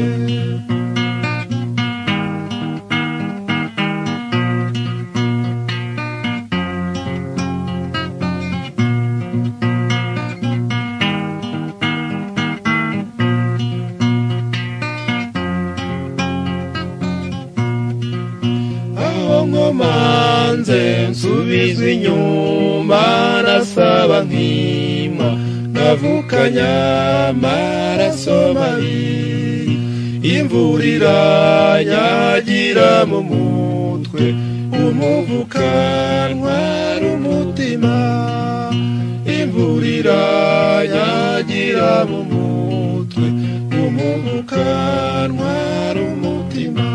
aho nkomanze nsubizwa inyuma nasaba nkima nkavukanya amaraso mabi imvura iranyagira mu mutwe umuvuka ntwara umutima imvura iranyagira mu mutwe umuvuka ntwara umutima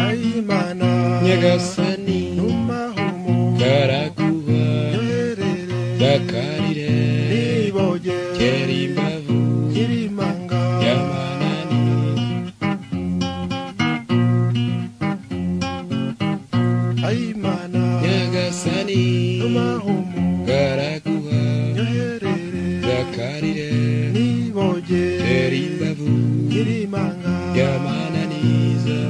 ayimana nyagasani numahumu baraguha nyerere bakarire niboge kera imbavu nyirimanga y'abananiye ayimana nyagasani numahumu baraguha nyerere bakarire niboge kera imbavu nyirimanga y'abananiza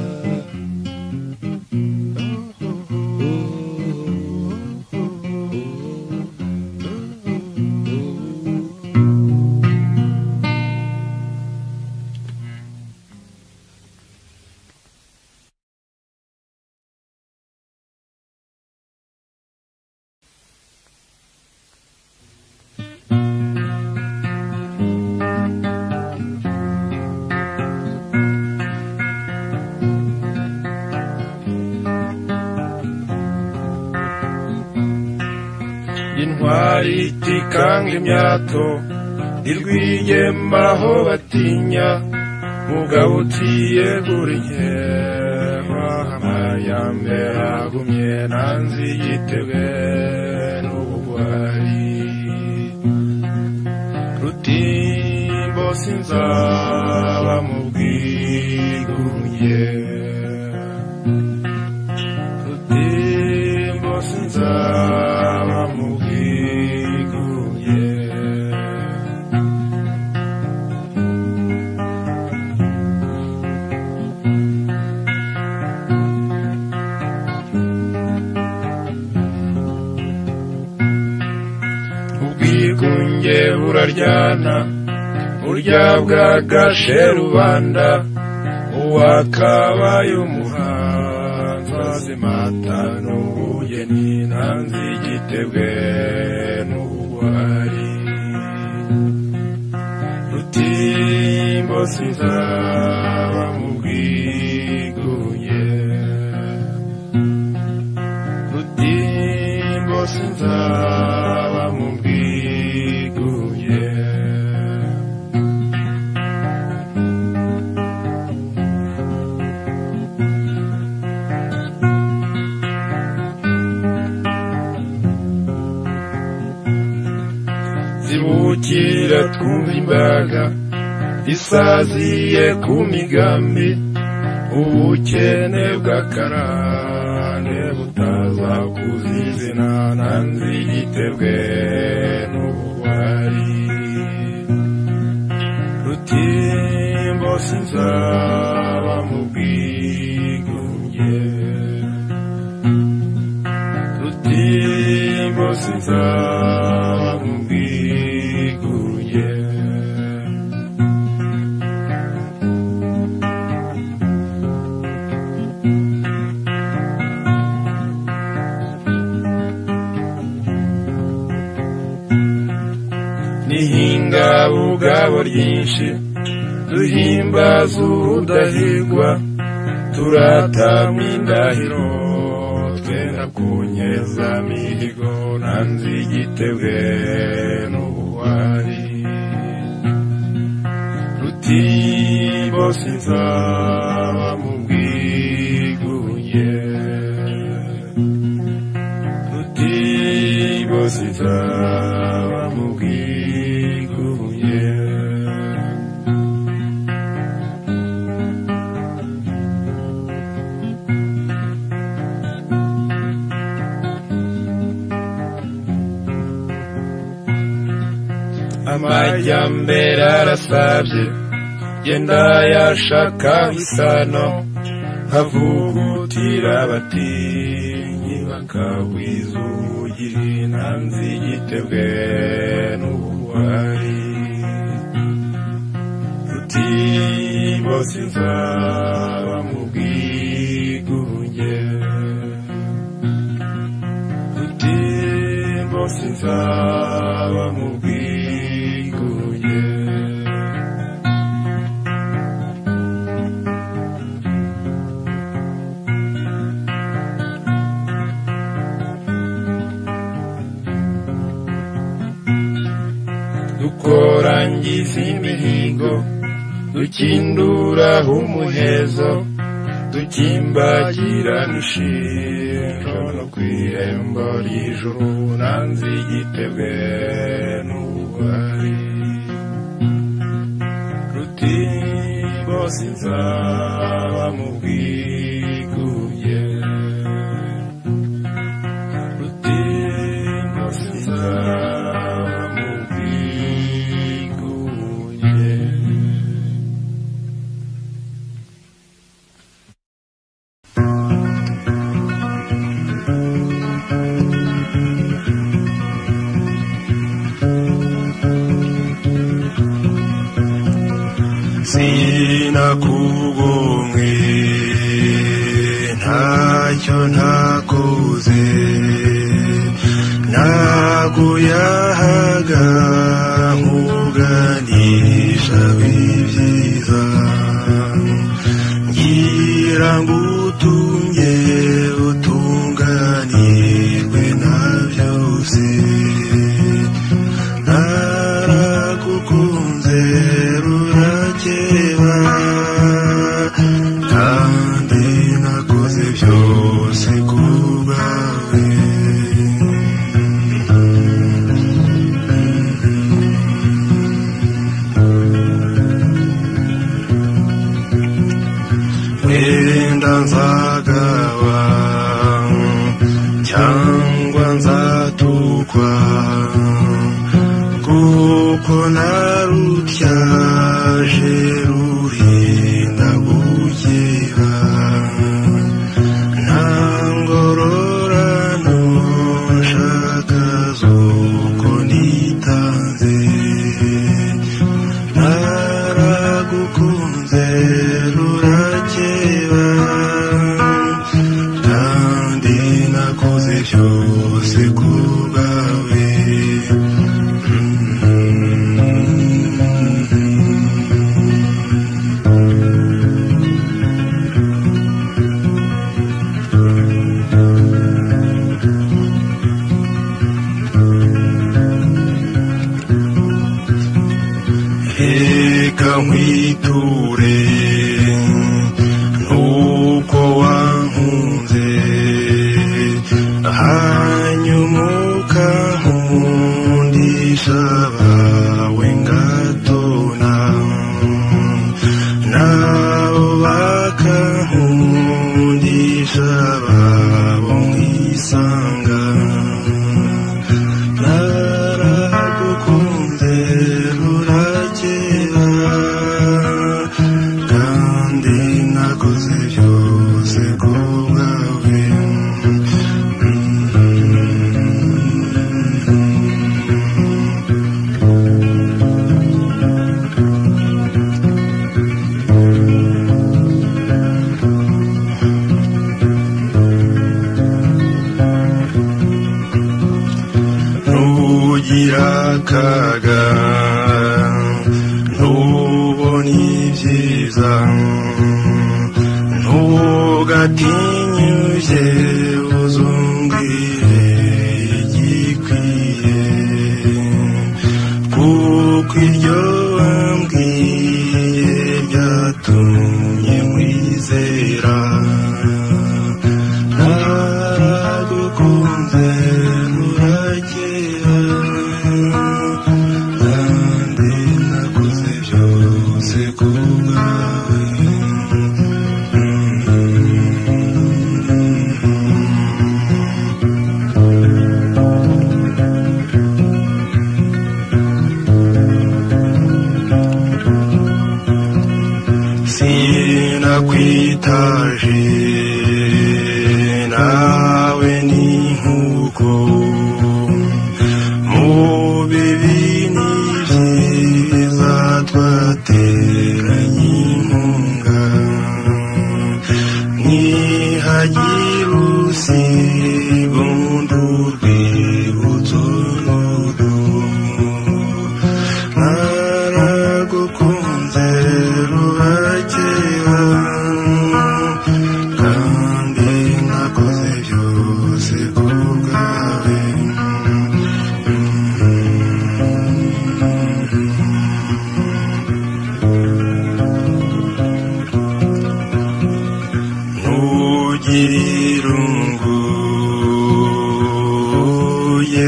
intwari itikanga imyato ntirwiyemba aho batinya mugabo uciye buri nkema amayambe agumye nanzi yitebwe n'ubugwari rutimbo sinzaba mu bwigunge rutimbo sinzaba mu bwigunge ubwigunge buraryana burya bwagashe rubanda uwakabaye umuhanzi azimata n'ubugeni nanze igitebwe n'ubuhari rutimbo sinzaba mu bwigunge rutimbo sinzaba mu bwigunge zibukira twumva imbaga isaziye ku migambi ubukene bw'akarande butaza kuzizina nanze igitebwe n'ubugwari rutimbo sinzaba mu bwigunge rutimbo sinzaba mu bwigunge nihinga ubugabo ryinshi duhimbaza udahigwa turatama indahiro twenda kunyeza mihigo nanze igitebwe n'ubuhari rutimbo sinzaba mu bwigunge ruti sinzaba mu bwigumye amajyambere arasabye yenda yashaka isano havugutira abatinyi bakabwizugira intanzi igitebwe n'ubugwari ruti bose nzaba mu bwigunge ruti bose nzaba mu bwigunge dukorangiza imihigo dukinduraho umuhezo dukimbagira n'ishiro no ku irembo ry'ijuru nanze igitebwe n'ubugwari ruti bose nzaba mu bwigunge ruti bose nzaba mu bwigunge sinakubonye ntacyo ntakoze naguyahaga nkuganisha b'ibyiza ngira ngo utunge utunganirwe na byose naragukunze rurakeba kandi nakoze byose kubwawe wenda nzagaba cyangwa nzatukwa kuko narutyaje ruhinda gukeba nta ngororano nshaka z'uko nitanze naragukunze rurakeba kandi nakoze byose ku bwawe reka nkwiture nuko wankunze hanyuma ukankundisha abawe ngatona nabo bakankundisha babo nkisanga naragukunze rurakeba kandi nakoze byose ku bwawe ntugira akaga ntubone ibyiza ntugatinyuke uzungire igikwiye kuko iryo wambwiye byatumye nkwizera naragukunze rurakeye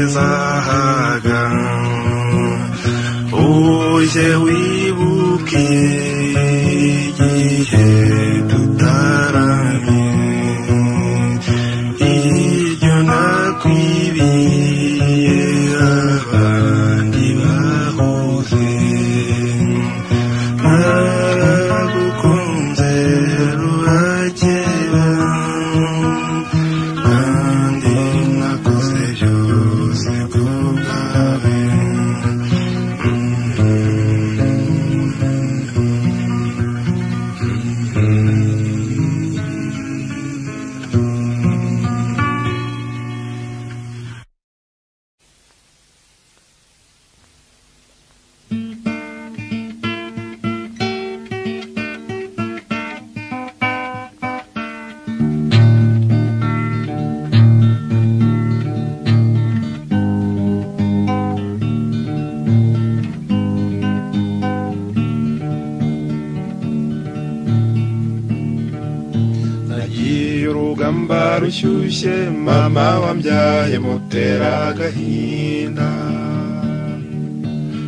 nzahaga uje wibuke igihe tutaramye iryo nakwibiye abandi bahuze naragukunze rurakeba kandi nakoze byose kubwawe nagiye urugamba rushyushye mama wambyaye mutera agahinda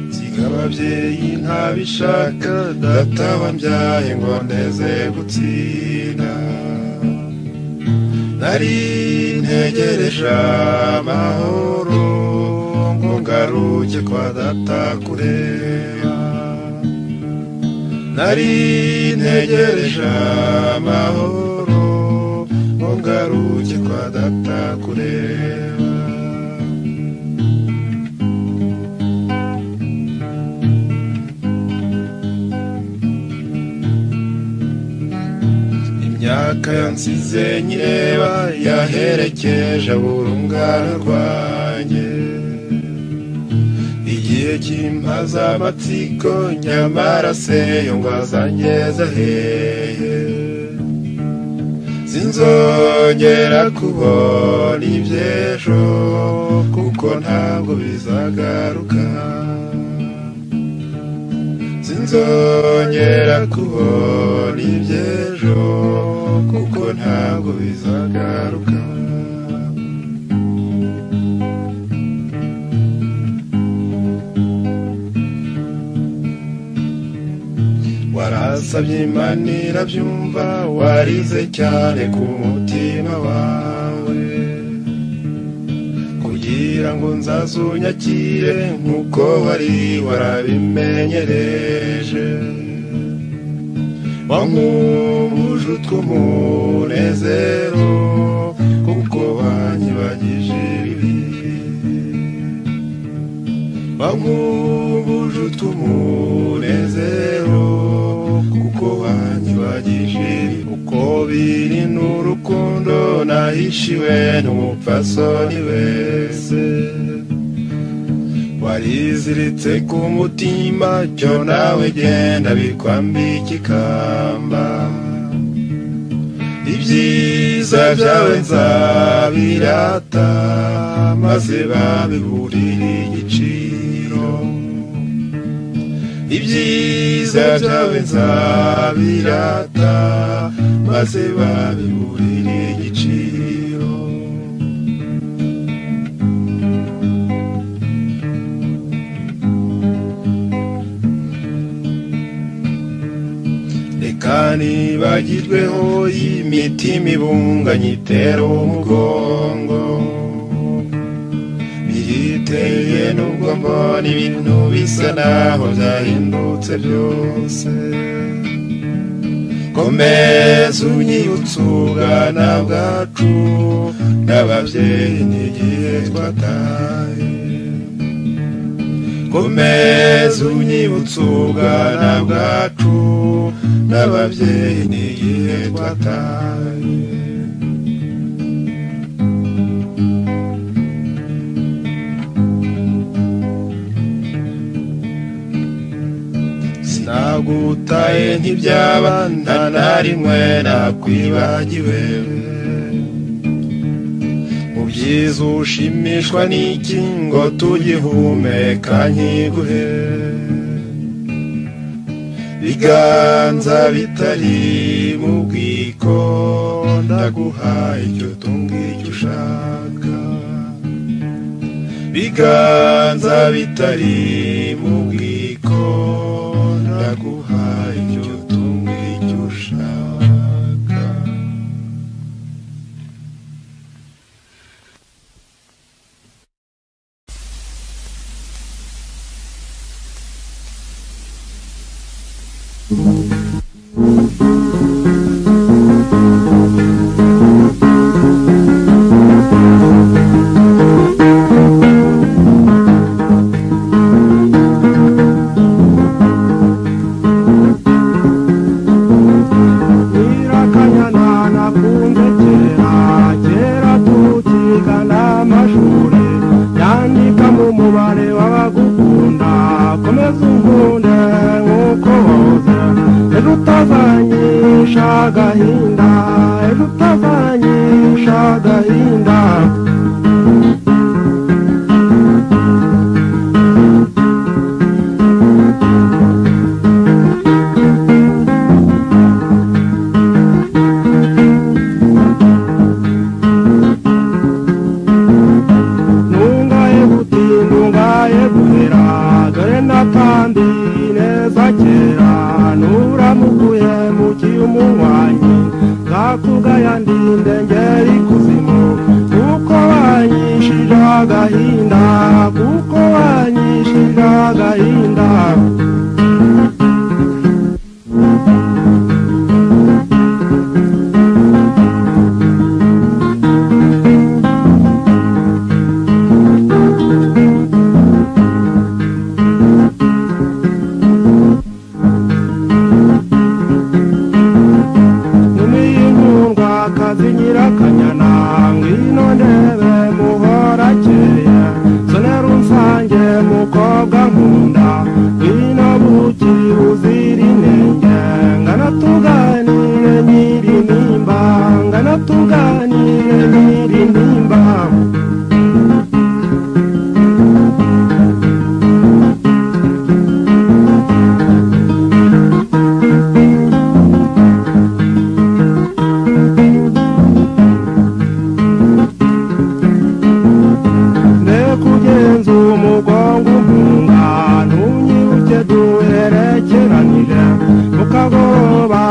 nsiga ababyeyi ntabishaka data wambyaye ngo ndeze gutsinda nari ntegereje amahoro ngo ngaruke kwa data kureba nari ntegereje amahoro ngo ngaruke kwa data kureba imyaka yansize nyireba yaherekeje burungana rwanjye igihe cy'impaza amatsiko nyamara se yungazangeza hehe sinzongera kubona iby'ejo kuko ntabwo bizagaruka sinzongera kubona iby'ejo kuko ntabwo bizagaruka warasabye imana irabyumva warize cyane ku mutima wawe kugira ngo nzazunyakire nk'uko wari warabimenyereje wankubuje utw'umunezero kuko wanyibagije ibibi bankubuje utw'umunezero kuko wanyibagije uko biri n'urukundo nahishiwe n'umupfasoni wese wariziritse ku mutima cyo nawe genda bikwambika ikamba ibyiza byawe nzabirata maze babiburire igiciro ibyiza byawe nzabirata maze babiburire igiciro reka nibagirweho imitima ibunganye itera umugongo biyiteye n'ubwo mbona ibintu bisa naho byahindutse byose komeza unyibutse ubwana bwacu n'ababyeyi n'igihe twataye komeza unyibutse ubwana bwacu n'ababyeyi n'igihe twataye sinagutaye ntibyaba nta na rimwe nakwibagiwe mu byiza ushimishwa n'iki ngo tugihumeka nkiguhe biganza bitari mu bwiko ndaguha icyo tungicyo ushaka biganza bitari mu bwiko ndaguha icyo tumwe icyo ushaka Nyirakanyana nakunze kera kera tukigana amashuri yandika mu mubare w'abagukunda komeza unkunde nk'uko woze ejo utazanyisha agahinda ejo utazanyisha agahinda ntungaye guti ntungaye guhera dore natambi neza kera nuramuguye mu kiumuwanyi nzakugaya ndinde ngeri kuzimu kuko wanyishije agahinda kuko wanyishije agahinda Numiyingundwa akazi nyirakanyana ngwino ndebe muhorakeye sonera unsange mukobwa nkunda ngwino buki uzira inenge ngana tuganire nyiri nimba ngana tuganire nyiri nimba ndekugenza umugongo umpunga ntunyibuke duherekeranire mukagoba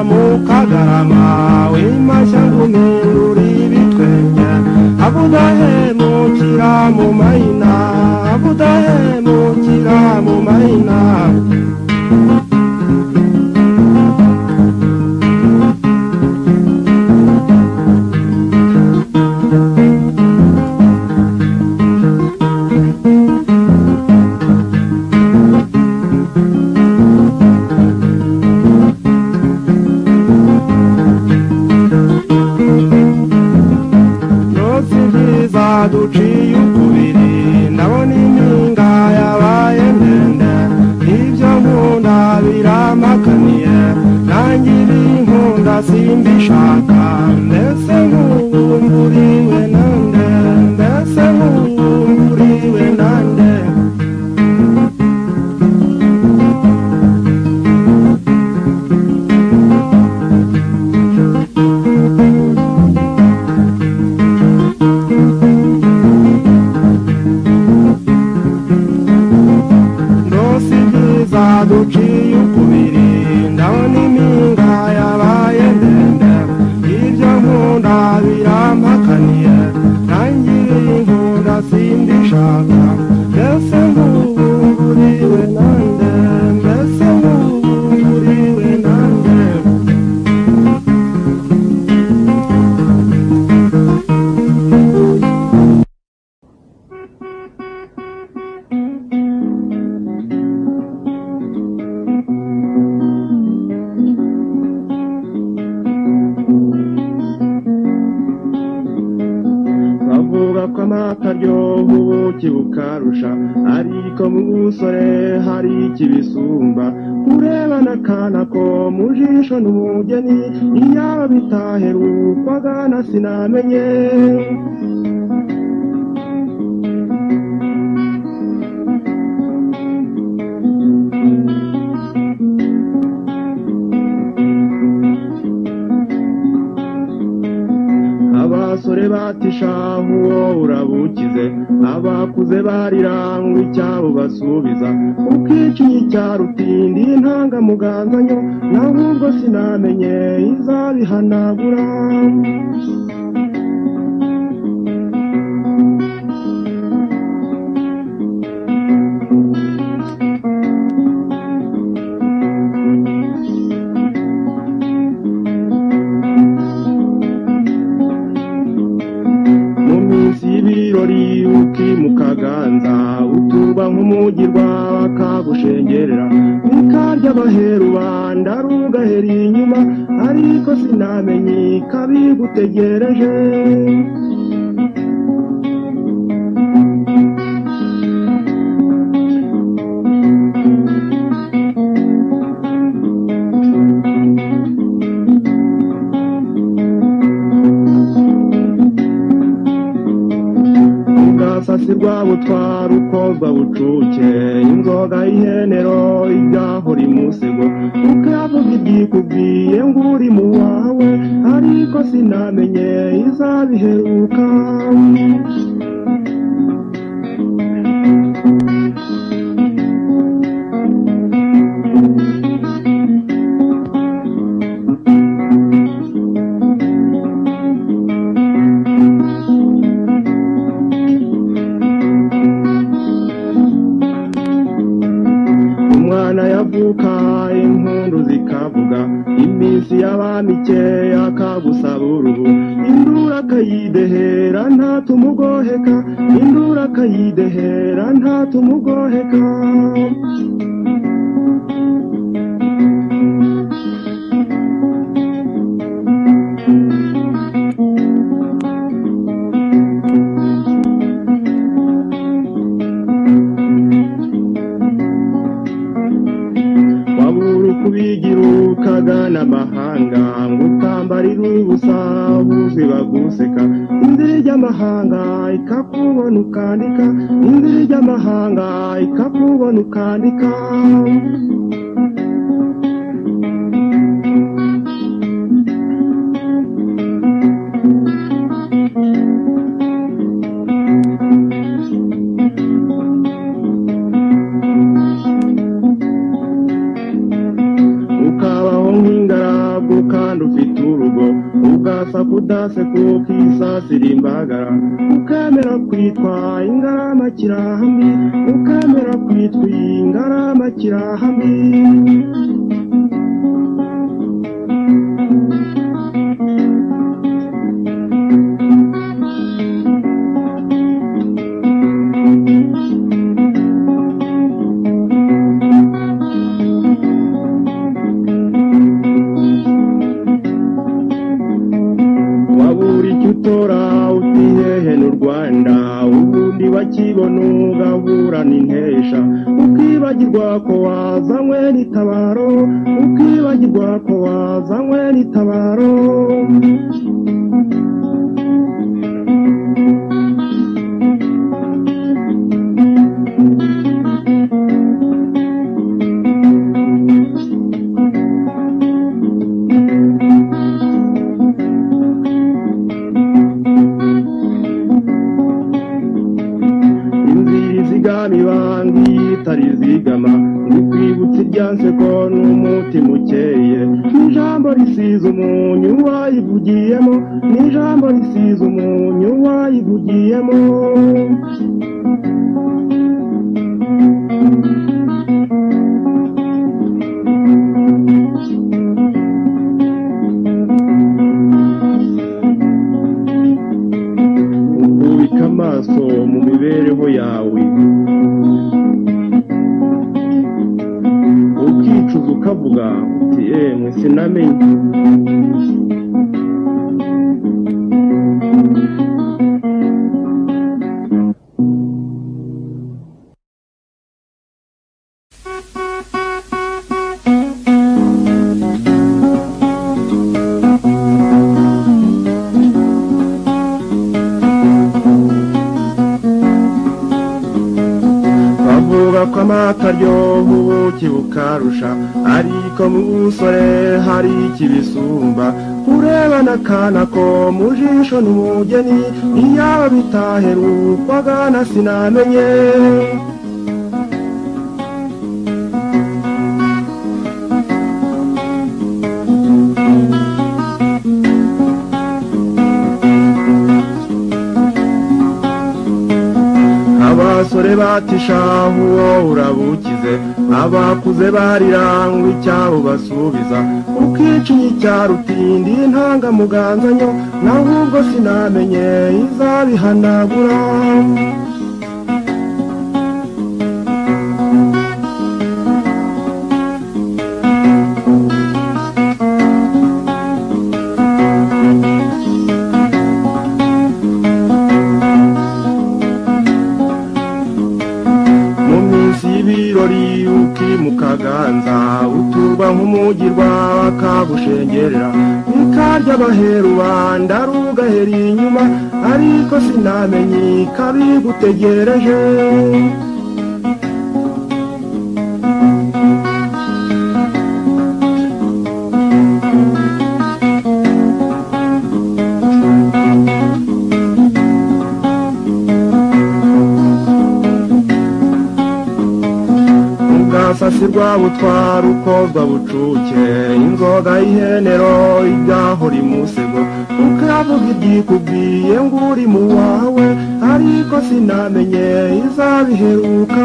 mukagarama w'imashya guhindura ibitwenge abudahemukira mu mayina abudahemukira mu mayina yose nziza duciye ukubiri ndabona impinga yabaye ndende ibyo nkunda birampakaniye nangira inkunda simbishaka mbese nkubumburiwe nande mbese nkubumburiwe nande ndose ibyiza duciye ukubiri ndabona impinga yabaye ndende ibyo nkunda birampakaniye ntangira inkunda simbishaka mbese nkuburiwe nande mbese nkuburiwe nande bavuga ko amata aryoha ubuki bukarusha ariko mu busore hari ikibisumba urebana akana ko mu jisho n'umugeni iyaba bitaherukwaga na sinamenye abasore batishaha uwo urabukize abakuze barira ngo icyabo basubiza ukicinye icyarutindi ntangamuganganya nawe ubwo sinamenye izabihanagura mu minsi y'ibirori ukimukaganza utuba nk'umugirwa bakagushengerera bikarya bahera rubanda rugahera inyuma ariko sinamenye kabigutegereje ubwasasirwa butwara ukozwa bucuke inzoga y'ihenero ibyahora imusego ukavuga ibyikubwiye ngo uri mu wawe ariko sinamenye izabiheruka umwana yavuka impundu zikavuga iminsi y'abamike yakagusaba uruhu induru akayidehera ntatumugoheka induru akayidehera ntatumugoheka wabura ukubigira ukagana amahanga ngo utambarire ubusa buzi baguseka inzira ijy'amahanga ikakubona ukandika inzira ijy'amahanga ikakubona ukandika ukabaho nk'ingaragu kandi ufite urugo ugasa kudase kuko isasira imbagara ukemera kwitwa ingarama kirahambi ukemera kwitwa ingarama kirahambi wabura icyo utora utihehe n'u rwanda ubundi bakibona ugahura n'intesha ukibagirwa ko wazanywe n'itabaro ukibagirwa ko wazanywe n'itabaro inzira izigama ibanga iyitari izigama ntikwibutse ibyanse ko n'umutima ukeye n'ijambo risize umunyu wayivugiyemo n'ijambo risize umunyu wayivugiyemo ukubika amaso mu mibereho yawe ukicuza ukavuga uti emwe sinamenye bavuga ko amata aryoha ubuki bukarusha ariko mu busore hari ikibisumba urebana akana ko mu jisho n'umugeni iyaba bitaherukwaga na sinamenye abasore batishahu uwo urabukize abakuze barirangwa icyabo basubiza ukicinye icya rutindi ntangamuganganya nawe ubwo sinamenye izabihanagura mu minsi y'ibirori ukimukaganza uturwa nk'umugirwa kabushengerera bikarya abaheru banda rugahera inyuma ariko sinamenye ikabigutegereje ubwasasirwa butwara ukozwa bucuke inzoga y'ihenero ibyaho rimusego ukavuga ibyikubwiye ngo uri mu wawe ariko sinamenye izabiheruka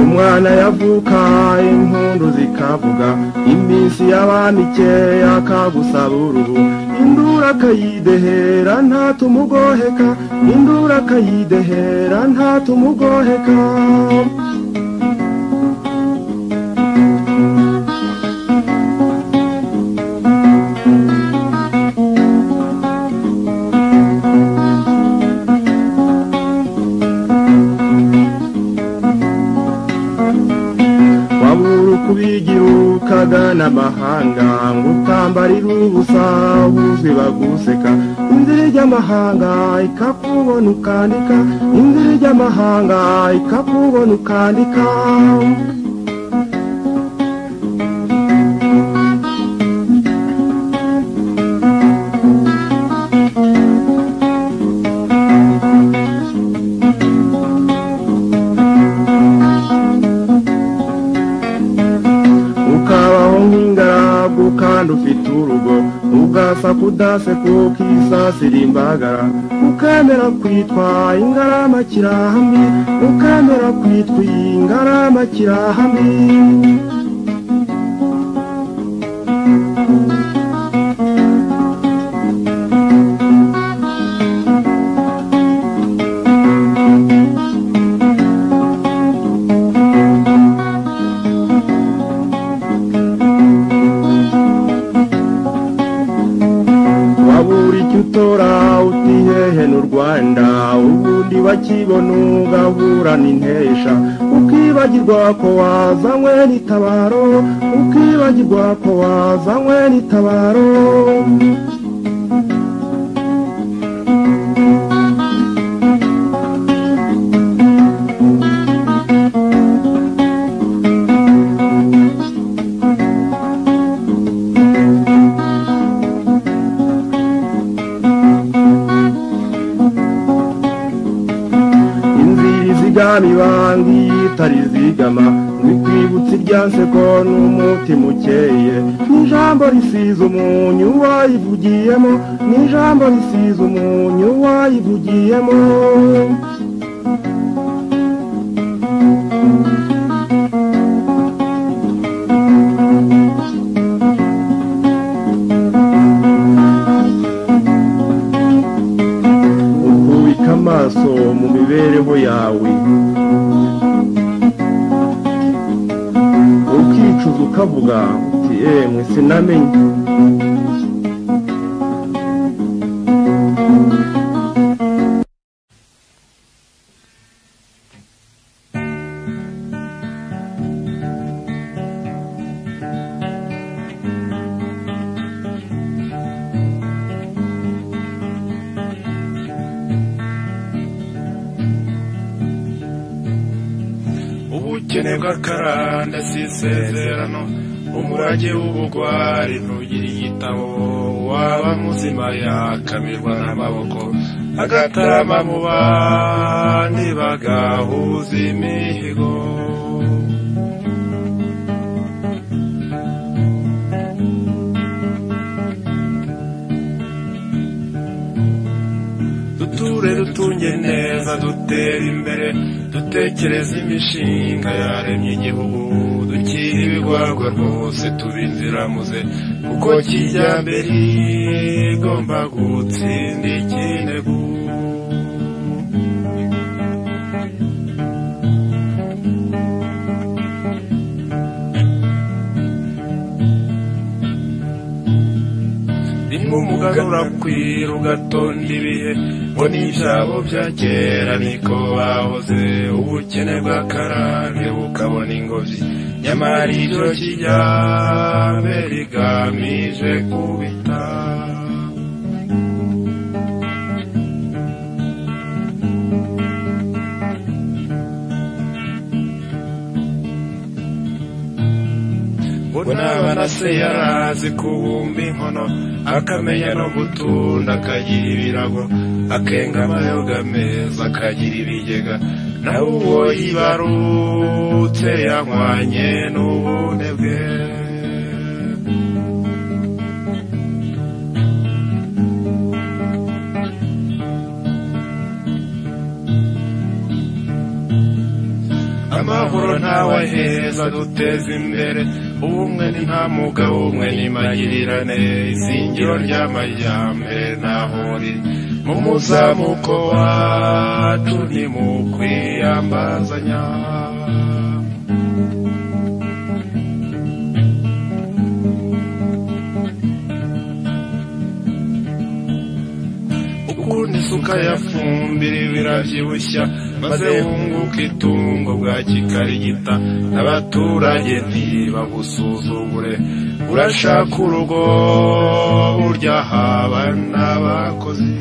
umwana yavuka impundu zikavuga iminsi y'abamike yakagusaba uruhu indura akayidehera ntatumugoheka indura akayidehera ntatumugoheka wabura uko ubigirukaga n'amahanga ngo utambarire ubusa buzwi baguseka inzira ijy'amahanga ikakubona ukandika inzira ijy'amahanga ikakubona ukandika ukabaho nk'ingaragu kandi ufite urugo ugasa kudaseka ukisasira imbagara ukemera kwitwa ingarama kirahambi ukemera kwitwa ingarama kirahambi wabura icyo utora utihehe n'u rwanda ubundi bakibona ugaburana intesha ukibagirwa ko wazanywe n'itabaro ukibagirwa ko wazanywe n'itabaro inzira izigama ibanga iyitari izigama ntikwibutse irya nseko n'umutima ukeye n'ijambo risize umunyu wayivugiyemo n'ijambo risize umunyu wayivugiyemo ukubika amaso mu mibereho yawe ukicuza ukavuga uti emwe sinamenye ubukene bw'akaranda si isezerano umurage w'ubugwari ntugira igitabo waba muzima yakamirwa n'amaboko agatarama mu bandi bagahuza imihigo duture dutunge neza dutere imbere dutekereze imishinga yaremye igihugu dukire ibigwagwa rwose tube inziramuze kuko kijyambere igomba gutsinda ikinegu rimwe umuganura kwira ugatonda ibihe ngo n'ibyabo bya kera niko bahoze ubukene bw'akarande bukabona ingobyi nyamara ibyo kijyambere igamije kubita ngo naba na se yarazi kubumba inkono akamenya no gutunda akagira ibirago akenga amayoga meza akagira ibigega nawe uwo yibarutse yanywanye n'ubune bwe amahoro ntawe aheza duteze imbere ubumwe ni nta mugabo umwe n'imagirirane izingiro ry'amajyambere ntaho riri mu muzamuko wacu ni mu kwiyambazanya ukundi isuka yafumbira birabyibushya maze wunguka itungo bwa kikarigita n'abaturage ntibagusuzugure urashaka urugo urya haba n'abakozi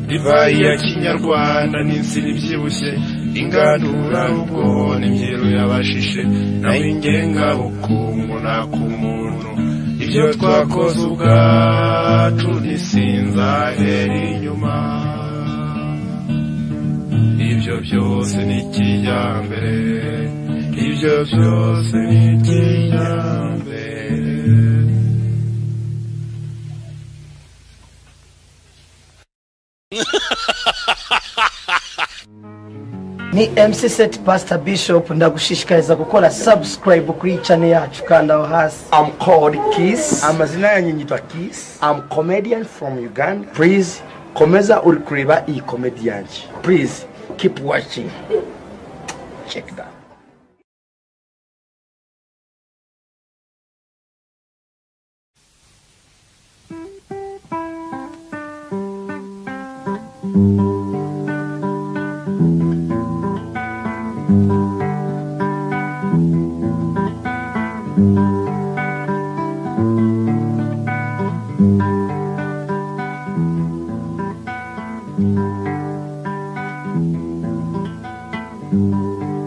divayi ya kinyarwanda n'insina ibyibushye ingandura rugo n'imyeru yabashishe nawe ingengabukungu nakumuntu ibyo twakoze ubwacu ntisinzahera inyuma ibyo byose ni kijyambere ibyo byose ni kijyambere ni mc set pastor bishop ndagushishikariza gukora subscribe kuri channel yacu kanda aho hasi I'm called Kiss. I'm, amazina yanyu nyitwa kisi I'm comedian from Uganda. Please komeza uri kureba iyi comedy yanjye. Please keep watching. Check that.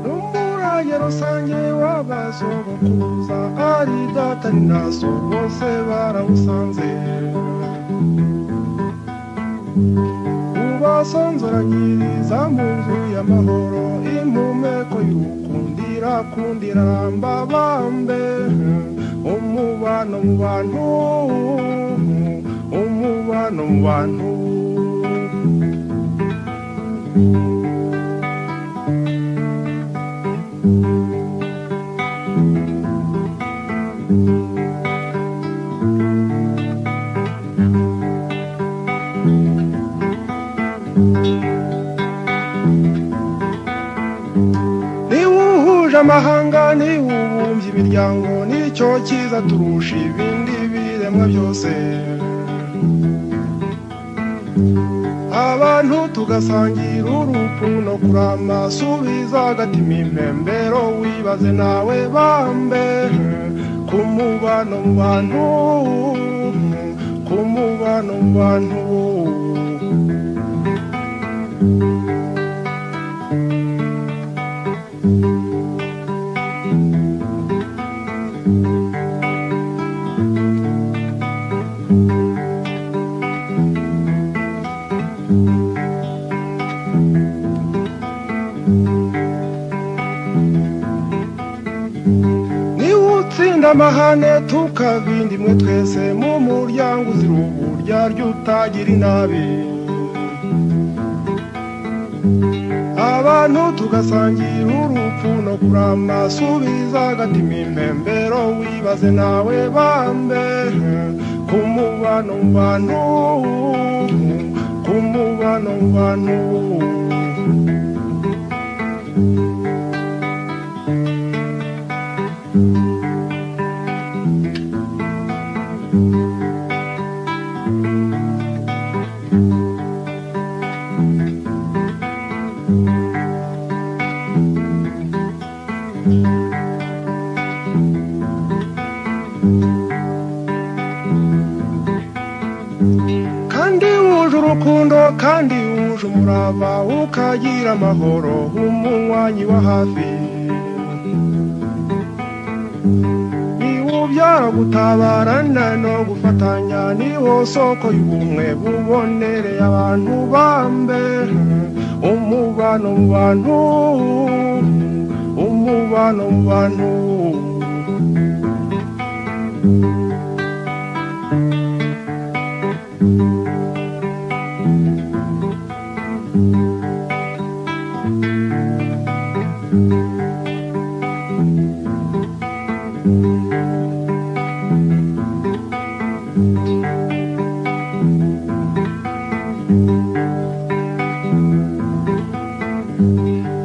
n'umurage rusange w'abasogokuza ari data ni na so bose barawusanze ubasonzoranyiriza mu nzu y'amahoro impumeko y'ukundira kundira mbabambe umubano mu bantu umubano mu bantu niba uhuje amahanga niba ubumbye imiryango nicyo cyiza turusha ibindi biremwa byose abantu tugasangira urupfu no kurama subiza agatima impembero wibaze nawe bambe ku mubano mu bantu umubano mu bantu niwe utsinda amahane tukabindi mwe twese mu muryango uzira uburyarya utagira inabi abantu tugasangira urupfu no kurama subiza agatima impembero wibaze nawe bambe ku mubano mu bantu ku mubano mu bantu kandi wuje urukundo kandi wuje umurava ukagira amahoro umunywanyi wa hafi niwubyara gutabarana no gufatanya niwo soko y'ubumwe bubonereye abantu bambe umubano mu bantu umubano mu bantu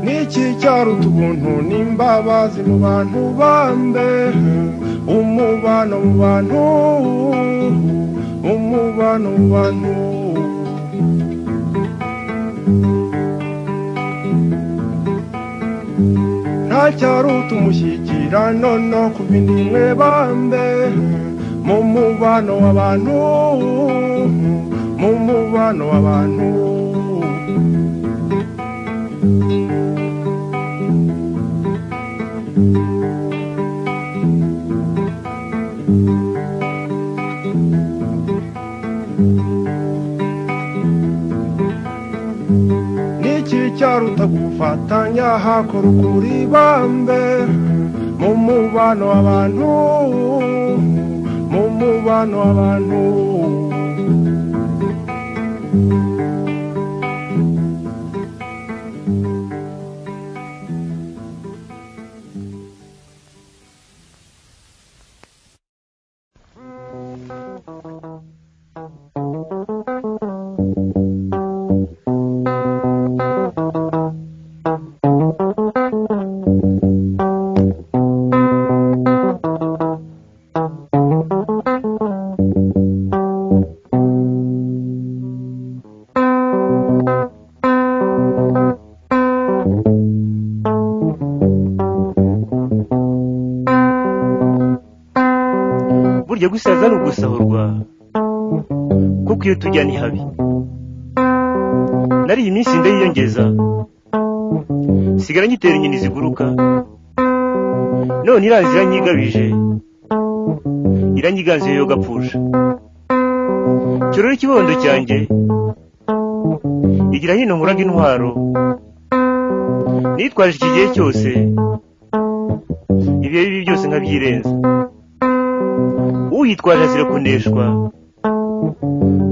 n'iki cyaruta ubuntu n'imbabazi mu bantu bambe umubano mu bantu umubano mu bantu nta cyaruta umushyikirano no ku bindi mwe bambe mu mubano w'abantu mu mubano w'abantu n'iki cyaruta gufatanya hakora ukuri bambe mu mubano w'abantu mu mubano w'abantu burya gusaza ni ugusahurwa kuko iyo tujya ni habi nariye iminsi ndayiyongeza sigara nyitera inyoni ziguruka none iranzi iranyigabije iranyiganze yo gapfusha kirore ikibondo cyanjye igira hino nkuraga intwaro nitwaje iki gihe cyose ibihe bibi byose nkabyirenza uyitwaje azira kuneshwa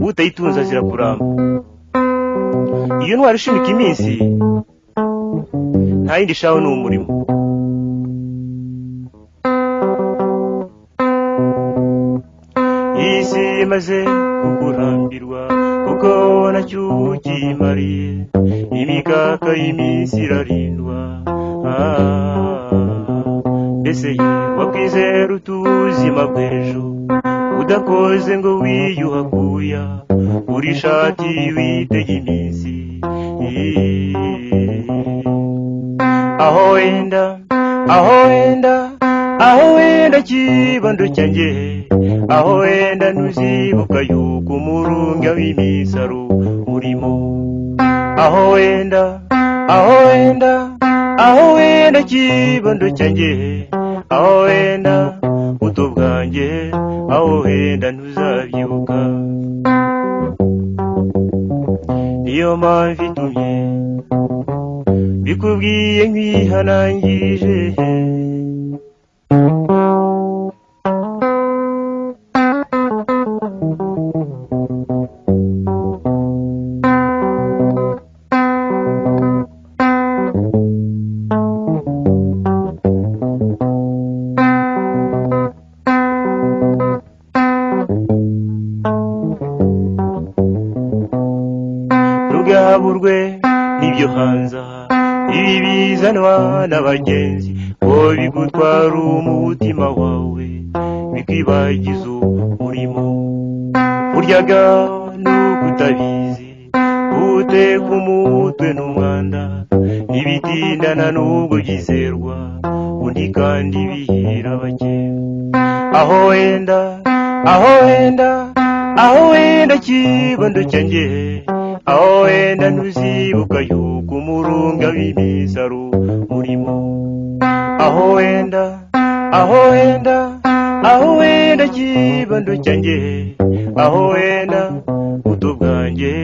utayitunze azira kuramba iyo ntwara ishimika iminsi nta yindi ishaho ni umurimo isi imaze kukurambirwa kuko nacyo ukimariye imikaka y'iminsi irarindwa Ah, mbese wakwizera utuzima bw'ejo udakoze ngo wiyuhakuya uri ishati witega iminsi aho wenda aho wenda aho wenda kibando cyanjye aho wenda ntuzibuka yuko umurumbya w'imisaro urimo aho wenda aho wenda aho wenda kibondo cyanjye aho wenda buto bwanjye aho wenda ntuzabyibuka niyo mpamvu itumye bikubwiye nk'ihanangirije rugaburwe n'ibyo hanza ibi bizanwa n'abagenzi ngo bigutwara umutima wawe bikibagiza umurimo buryaga nuko utabizi guteka umutwe n'umwanda ntibitindana n'ubwo byizerwa undi kandi bihira bake aho wenda aho wenda aho wenda kibondo cyanjye aho wenda ntuzibuka yuko umurunga w'imisaro urimo aho wenda aho wenda aho wenda kibondo cyanjye aho wenda buto bwanjye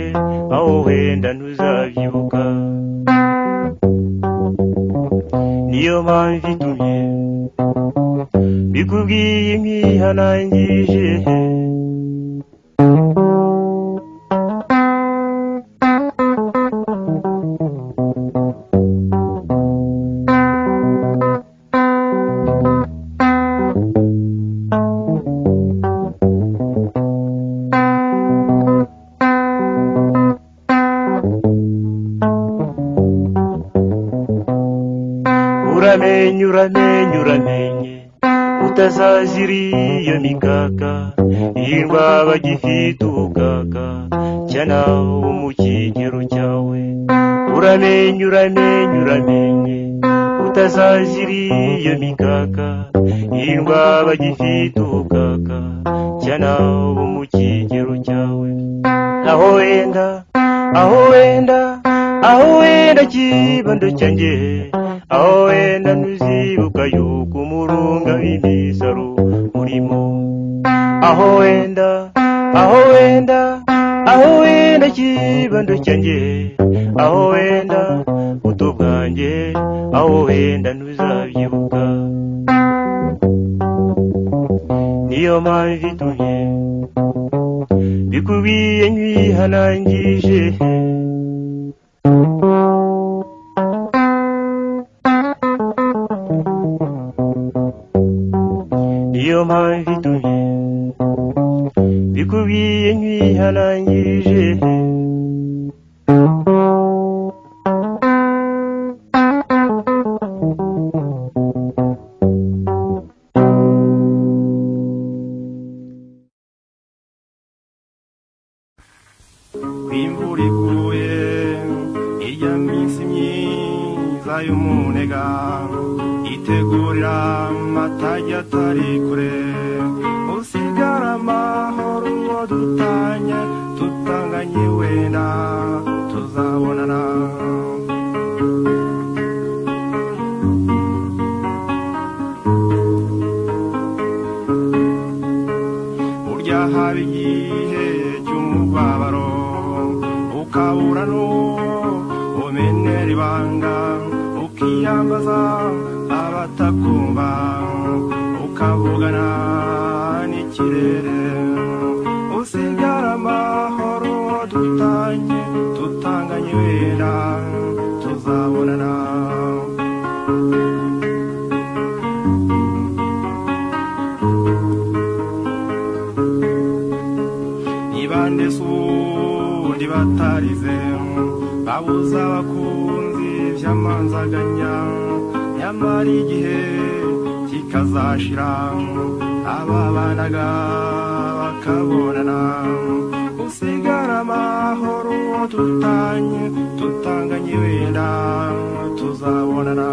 aho wenda ntuzabyibuka niyo mpamvu itumye bikubwiye nk'ihanangirije uramenye uramenye uramenye utazazira iyo mikaka hirwa bagifite ubukaka cyana wo mu kigero cyawe uramenye uramenye uramenye utazazira iyo mikaka hirwa bagifite ubukaka cyana wo mu kigero cyawe aho wenda aho wenda aho wenda kibondo cyanjye aho wenda ntuzibuka yuko umurunga w'imisaro urimo aho wenda aho wenda aho wenda kibondo cyanjye aho wenda buto bwanjye aho wenda ntuzabyibuka niyo mpamvu itumye bikubwiye nk'ihanangije niyo mpamvu itumye bikubwiye nk'ihanangirije imvura iguye irya minsi myiza y'umunega itegurira amatage atari kure usigara amahoro uwo dutanye tutanganye wenda tuzabonana burya haba igihe cy'umubabaro ukabura n'ubumenera ibanga ukiyambaza abatakumva ukavugana n'ikirere usigara amahoro dutanye tutanganye wenda tuzabonana nibande si ubundi batarize babuza abakunzi by'amanzaganya nyamara igihe kikazashira ababanaga bakabonana usigara amahoro uwo dutanye tutanganye wenda tuzabonana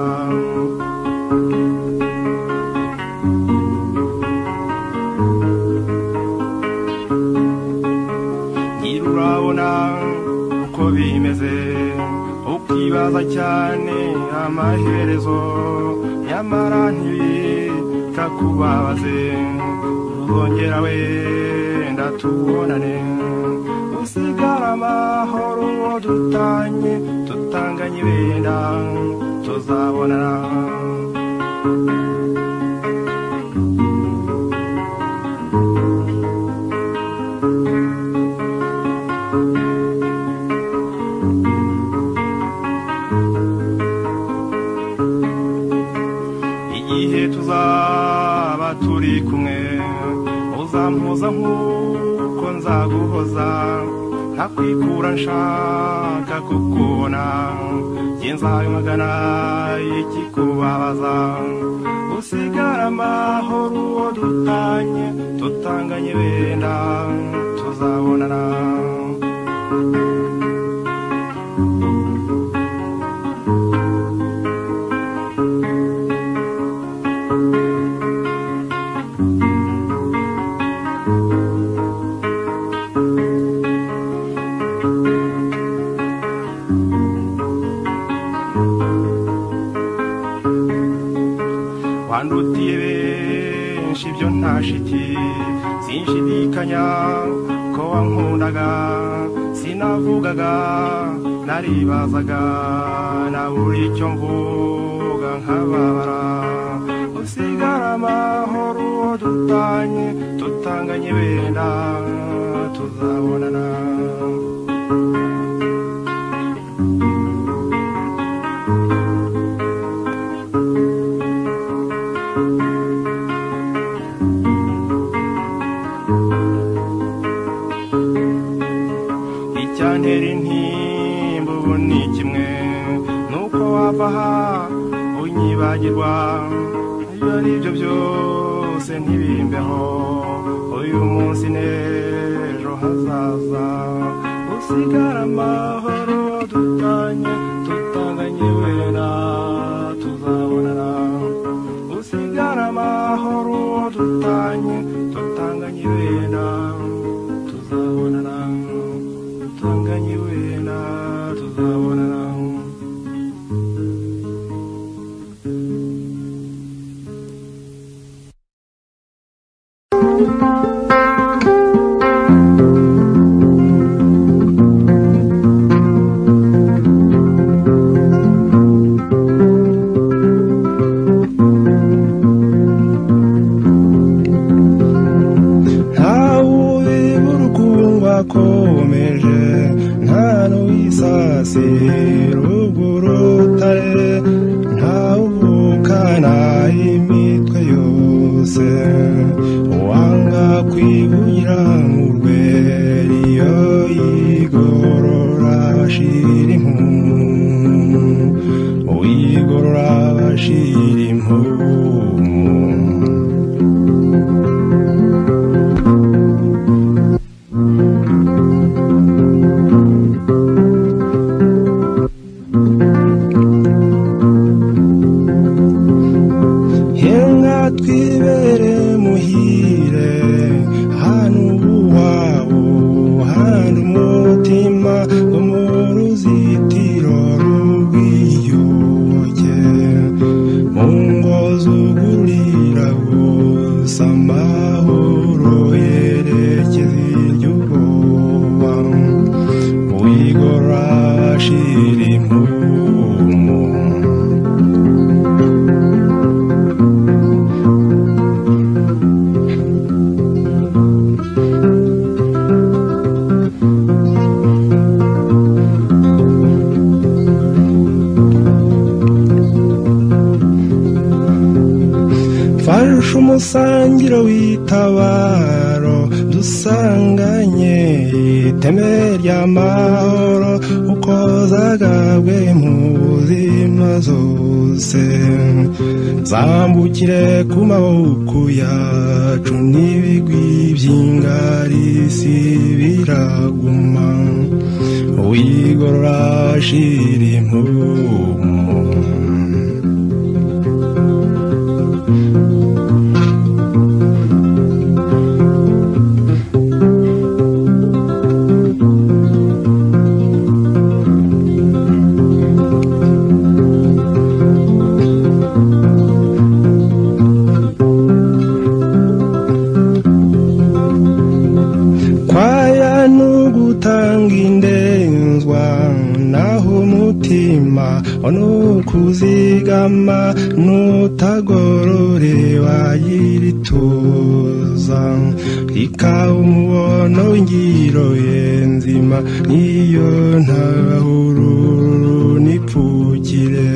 cyane amaherezo nyamara ntibita kubabaze rwongera wenda tubonane usigara amahoro uwo dutanye tutanganye benda tuzabonana igihe tuzaba turi kumwe uzampuza nk'uko nzaguhoza ntakwikura nshaka kukubona njye nzabimagana ikikubabaza usigara amahoro uwo dutanye tutanganye benda tuzabonana wandutiye benshi ibyo nta shiti sinshidikanya ko wankundaga sinavugaga naribazaga na buri icyo mvuga nkababara usigara amahoro uwo dutanye tutanganye benda tuzabonana icyantera intimba ubu ni kimwe nuko wava aha unyibagirwa ibyo ari byo byose ntibimbeho uyu munsi n'ejo hazaza usigara amahoro dutanye tutanganye wera tuzabonana usigara amahoro dutanye tutanganye wera tuzabonana tutanganye wera tuzabonana ntawubiba urukundo akomeje nta n'uwisasira ubwo urutare ntawuvukana imitwe yose wanga kwibugira urweri iyo yigorora bashira impumu uyigorora bashira impumu henga twibere muhire hano uwabo hano umutima wo mu ruzitiro rw'iyuke mu ngo zugurira gusa amahoro yerekeza iry'ubwoba wigora ashira impumu farusha umusangiro w'itabaro dusanganye iteme ry'amahoro uko zagabwe mu buzima zose zambukire ku maboko yacu n'ibigwi by'ingarisi biraguma wigorora shira impumu kuzigama n'utagorore wayirituza ikaba umubono w'ingiro ye nzima niyo ntahururu n'ipfukire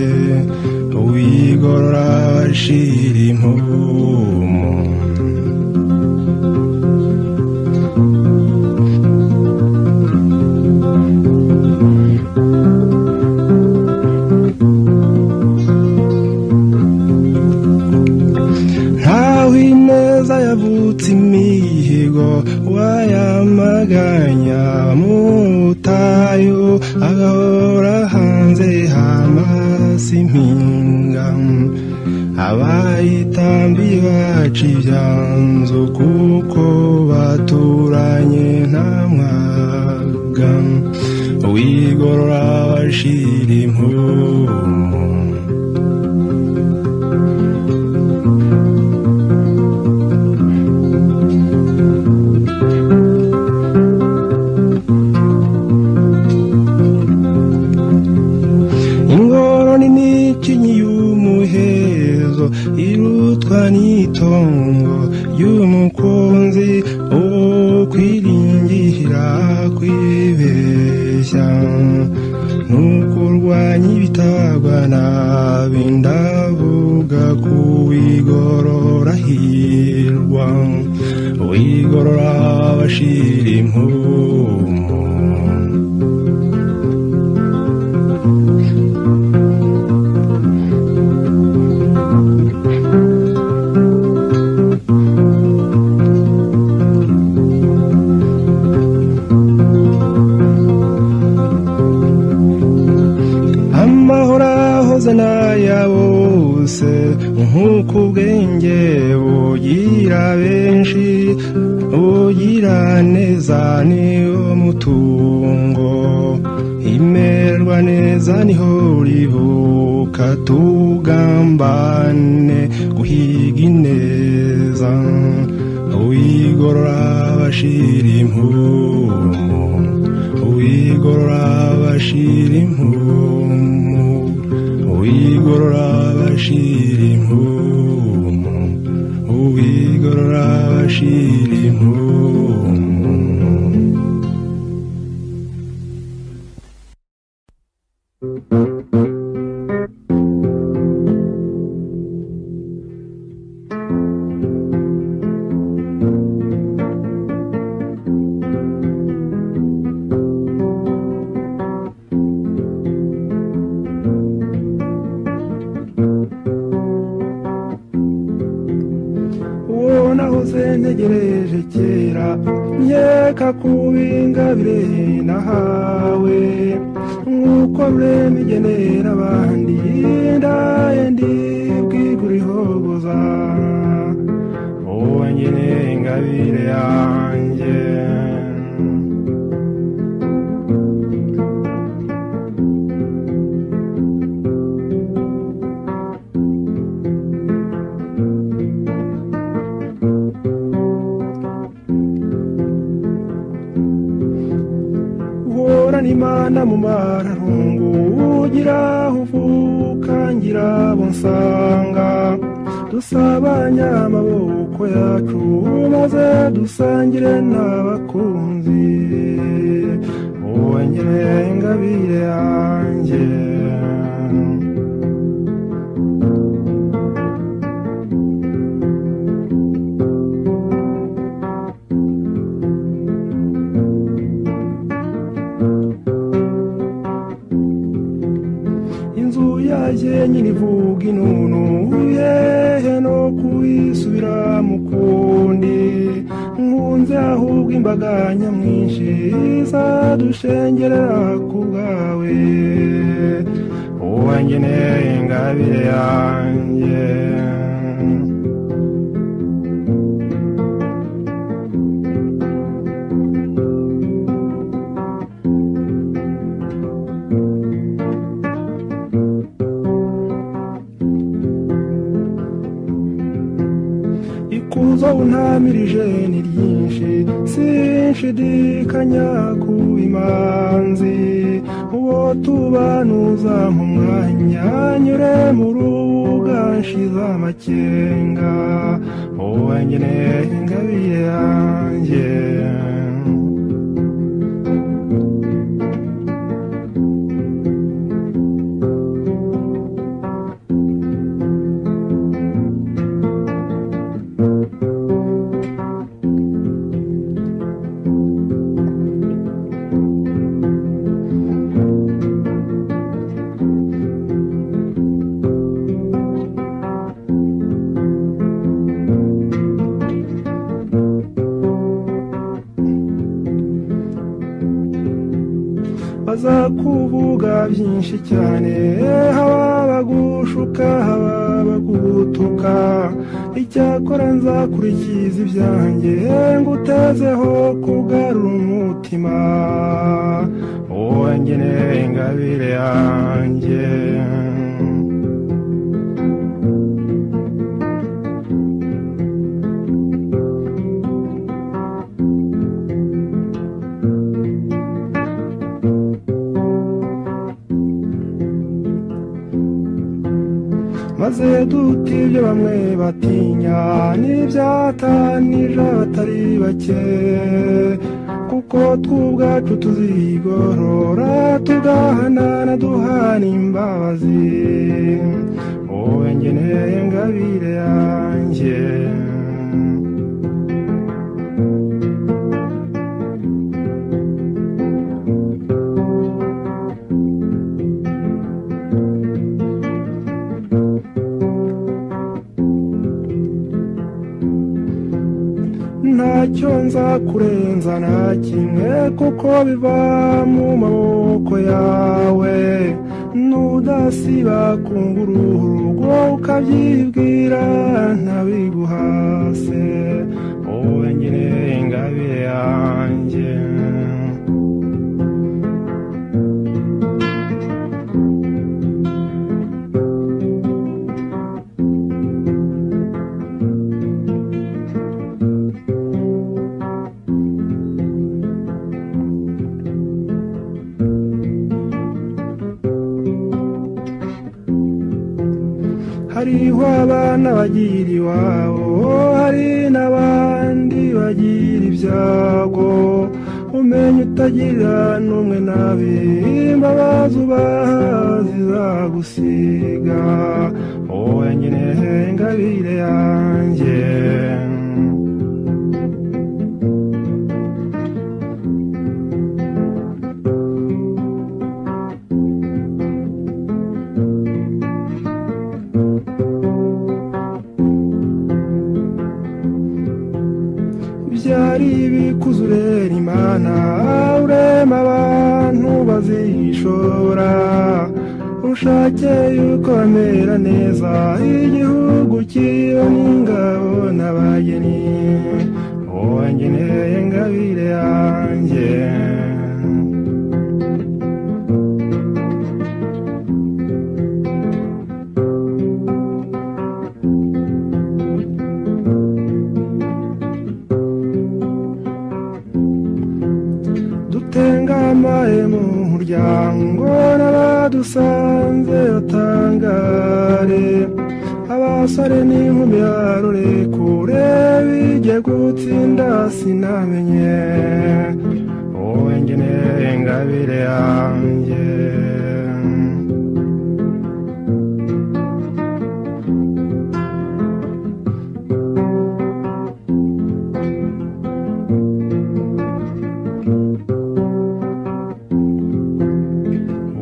wigorora washira impumu ntaho ineza yavutse imihigo wayamaganya mutayo agahora hanze hamasi impinga abayitambi baca ibyanzu kuko baturanye nta mwaga wigorora bashira impumu ingoro n'imikinyi y'umuhezo irutwa n'itongo y'umukunzi uwo kwiringira kwibeshya ntukurwanya ibitabwa nabi ndavuga kuwigorora hirwa wigorora bashira impumu amahoro ahoze n'aya bose nk'uko ubwenge bugira benshi bugira neza niyo mutungo imerwa neza niho ribuka tugambane guhiga ineza uwigorora bashira impumu uwigorora bashira impumu uwigorora bashira impumu uwigorora bashira impumu uwo nahoze ntegereje kera nkeka kubingabire nahawe nk'uko rurema igenera abandi ndaye ndibwigura ihogoza uwo ngeneye ingabire yanjye uhorana imana mu mararungu ugira aho uvuka ngira abo nsanga dusabanya amaboko yacu maze dusangire n'abakunzi wongere ingabire yanjye inzu yanjye nyine ivuga inunu yehe no kuyisubira mu kundi nkunze ahubwo imbaga nyamwinshi zadushengerera ku bwawe uwangeneye ingabire yanjye ikuzo iherezo untamirije ni ryinshi sinshidikanya ku imanzi uwo tubanuza mu mwanya nyure mu rubuga nshize amakenga wowe nyine ingabire yanjye bazakuvuga byinshi cyane haba bagushuka haba bagutuka icyakora nzakurikiza ibyanjye ngutezeho kugarura umutima wowe ngene ingabire yanjye maze duta ibyo bamwe batinya n'ibyatanije abatari bake kuko tw'ubwacu tuzigorora tugahanana duhana imbabazi wowe ngeneye ngabire yanjye ntacyo nzakurenza na kimwe kuko biva mu maboko yawe nudasiba kunguruhu rugo ukabyibwira ntabiguhase wowe nyine ingabire yanjye hariho abana bagira iwabo hari n'abandi bagira ibyago umenya utagira n'umwe nabi imbabazi ubaha zizagusiga wowe nyine ingabire yanjye byari ibikuza urera imana urema abantu bazishora ushake yuko bamera neza igihugu kiriho n'ingabo n'abageni wowe ngeneye ngabire yanjye dutengamaye mu muryango n'abadusanze batangare abasore n'inkumi barore kure bijye gutsinda sinamenye wowe ngeneye ingabire yanjye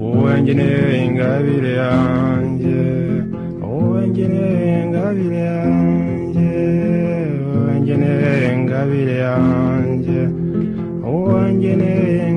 wowe ngeneye ingabire yanjye wowe ngeneye ingabire yanjye wowe ngeneye ingabire yanjye wowe ngeneye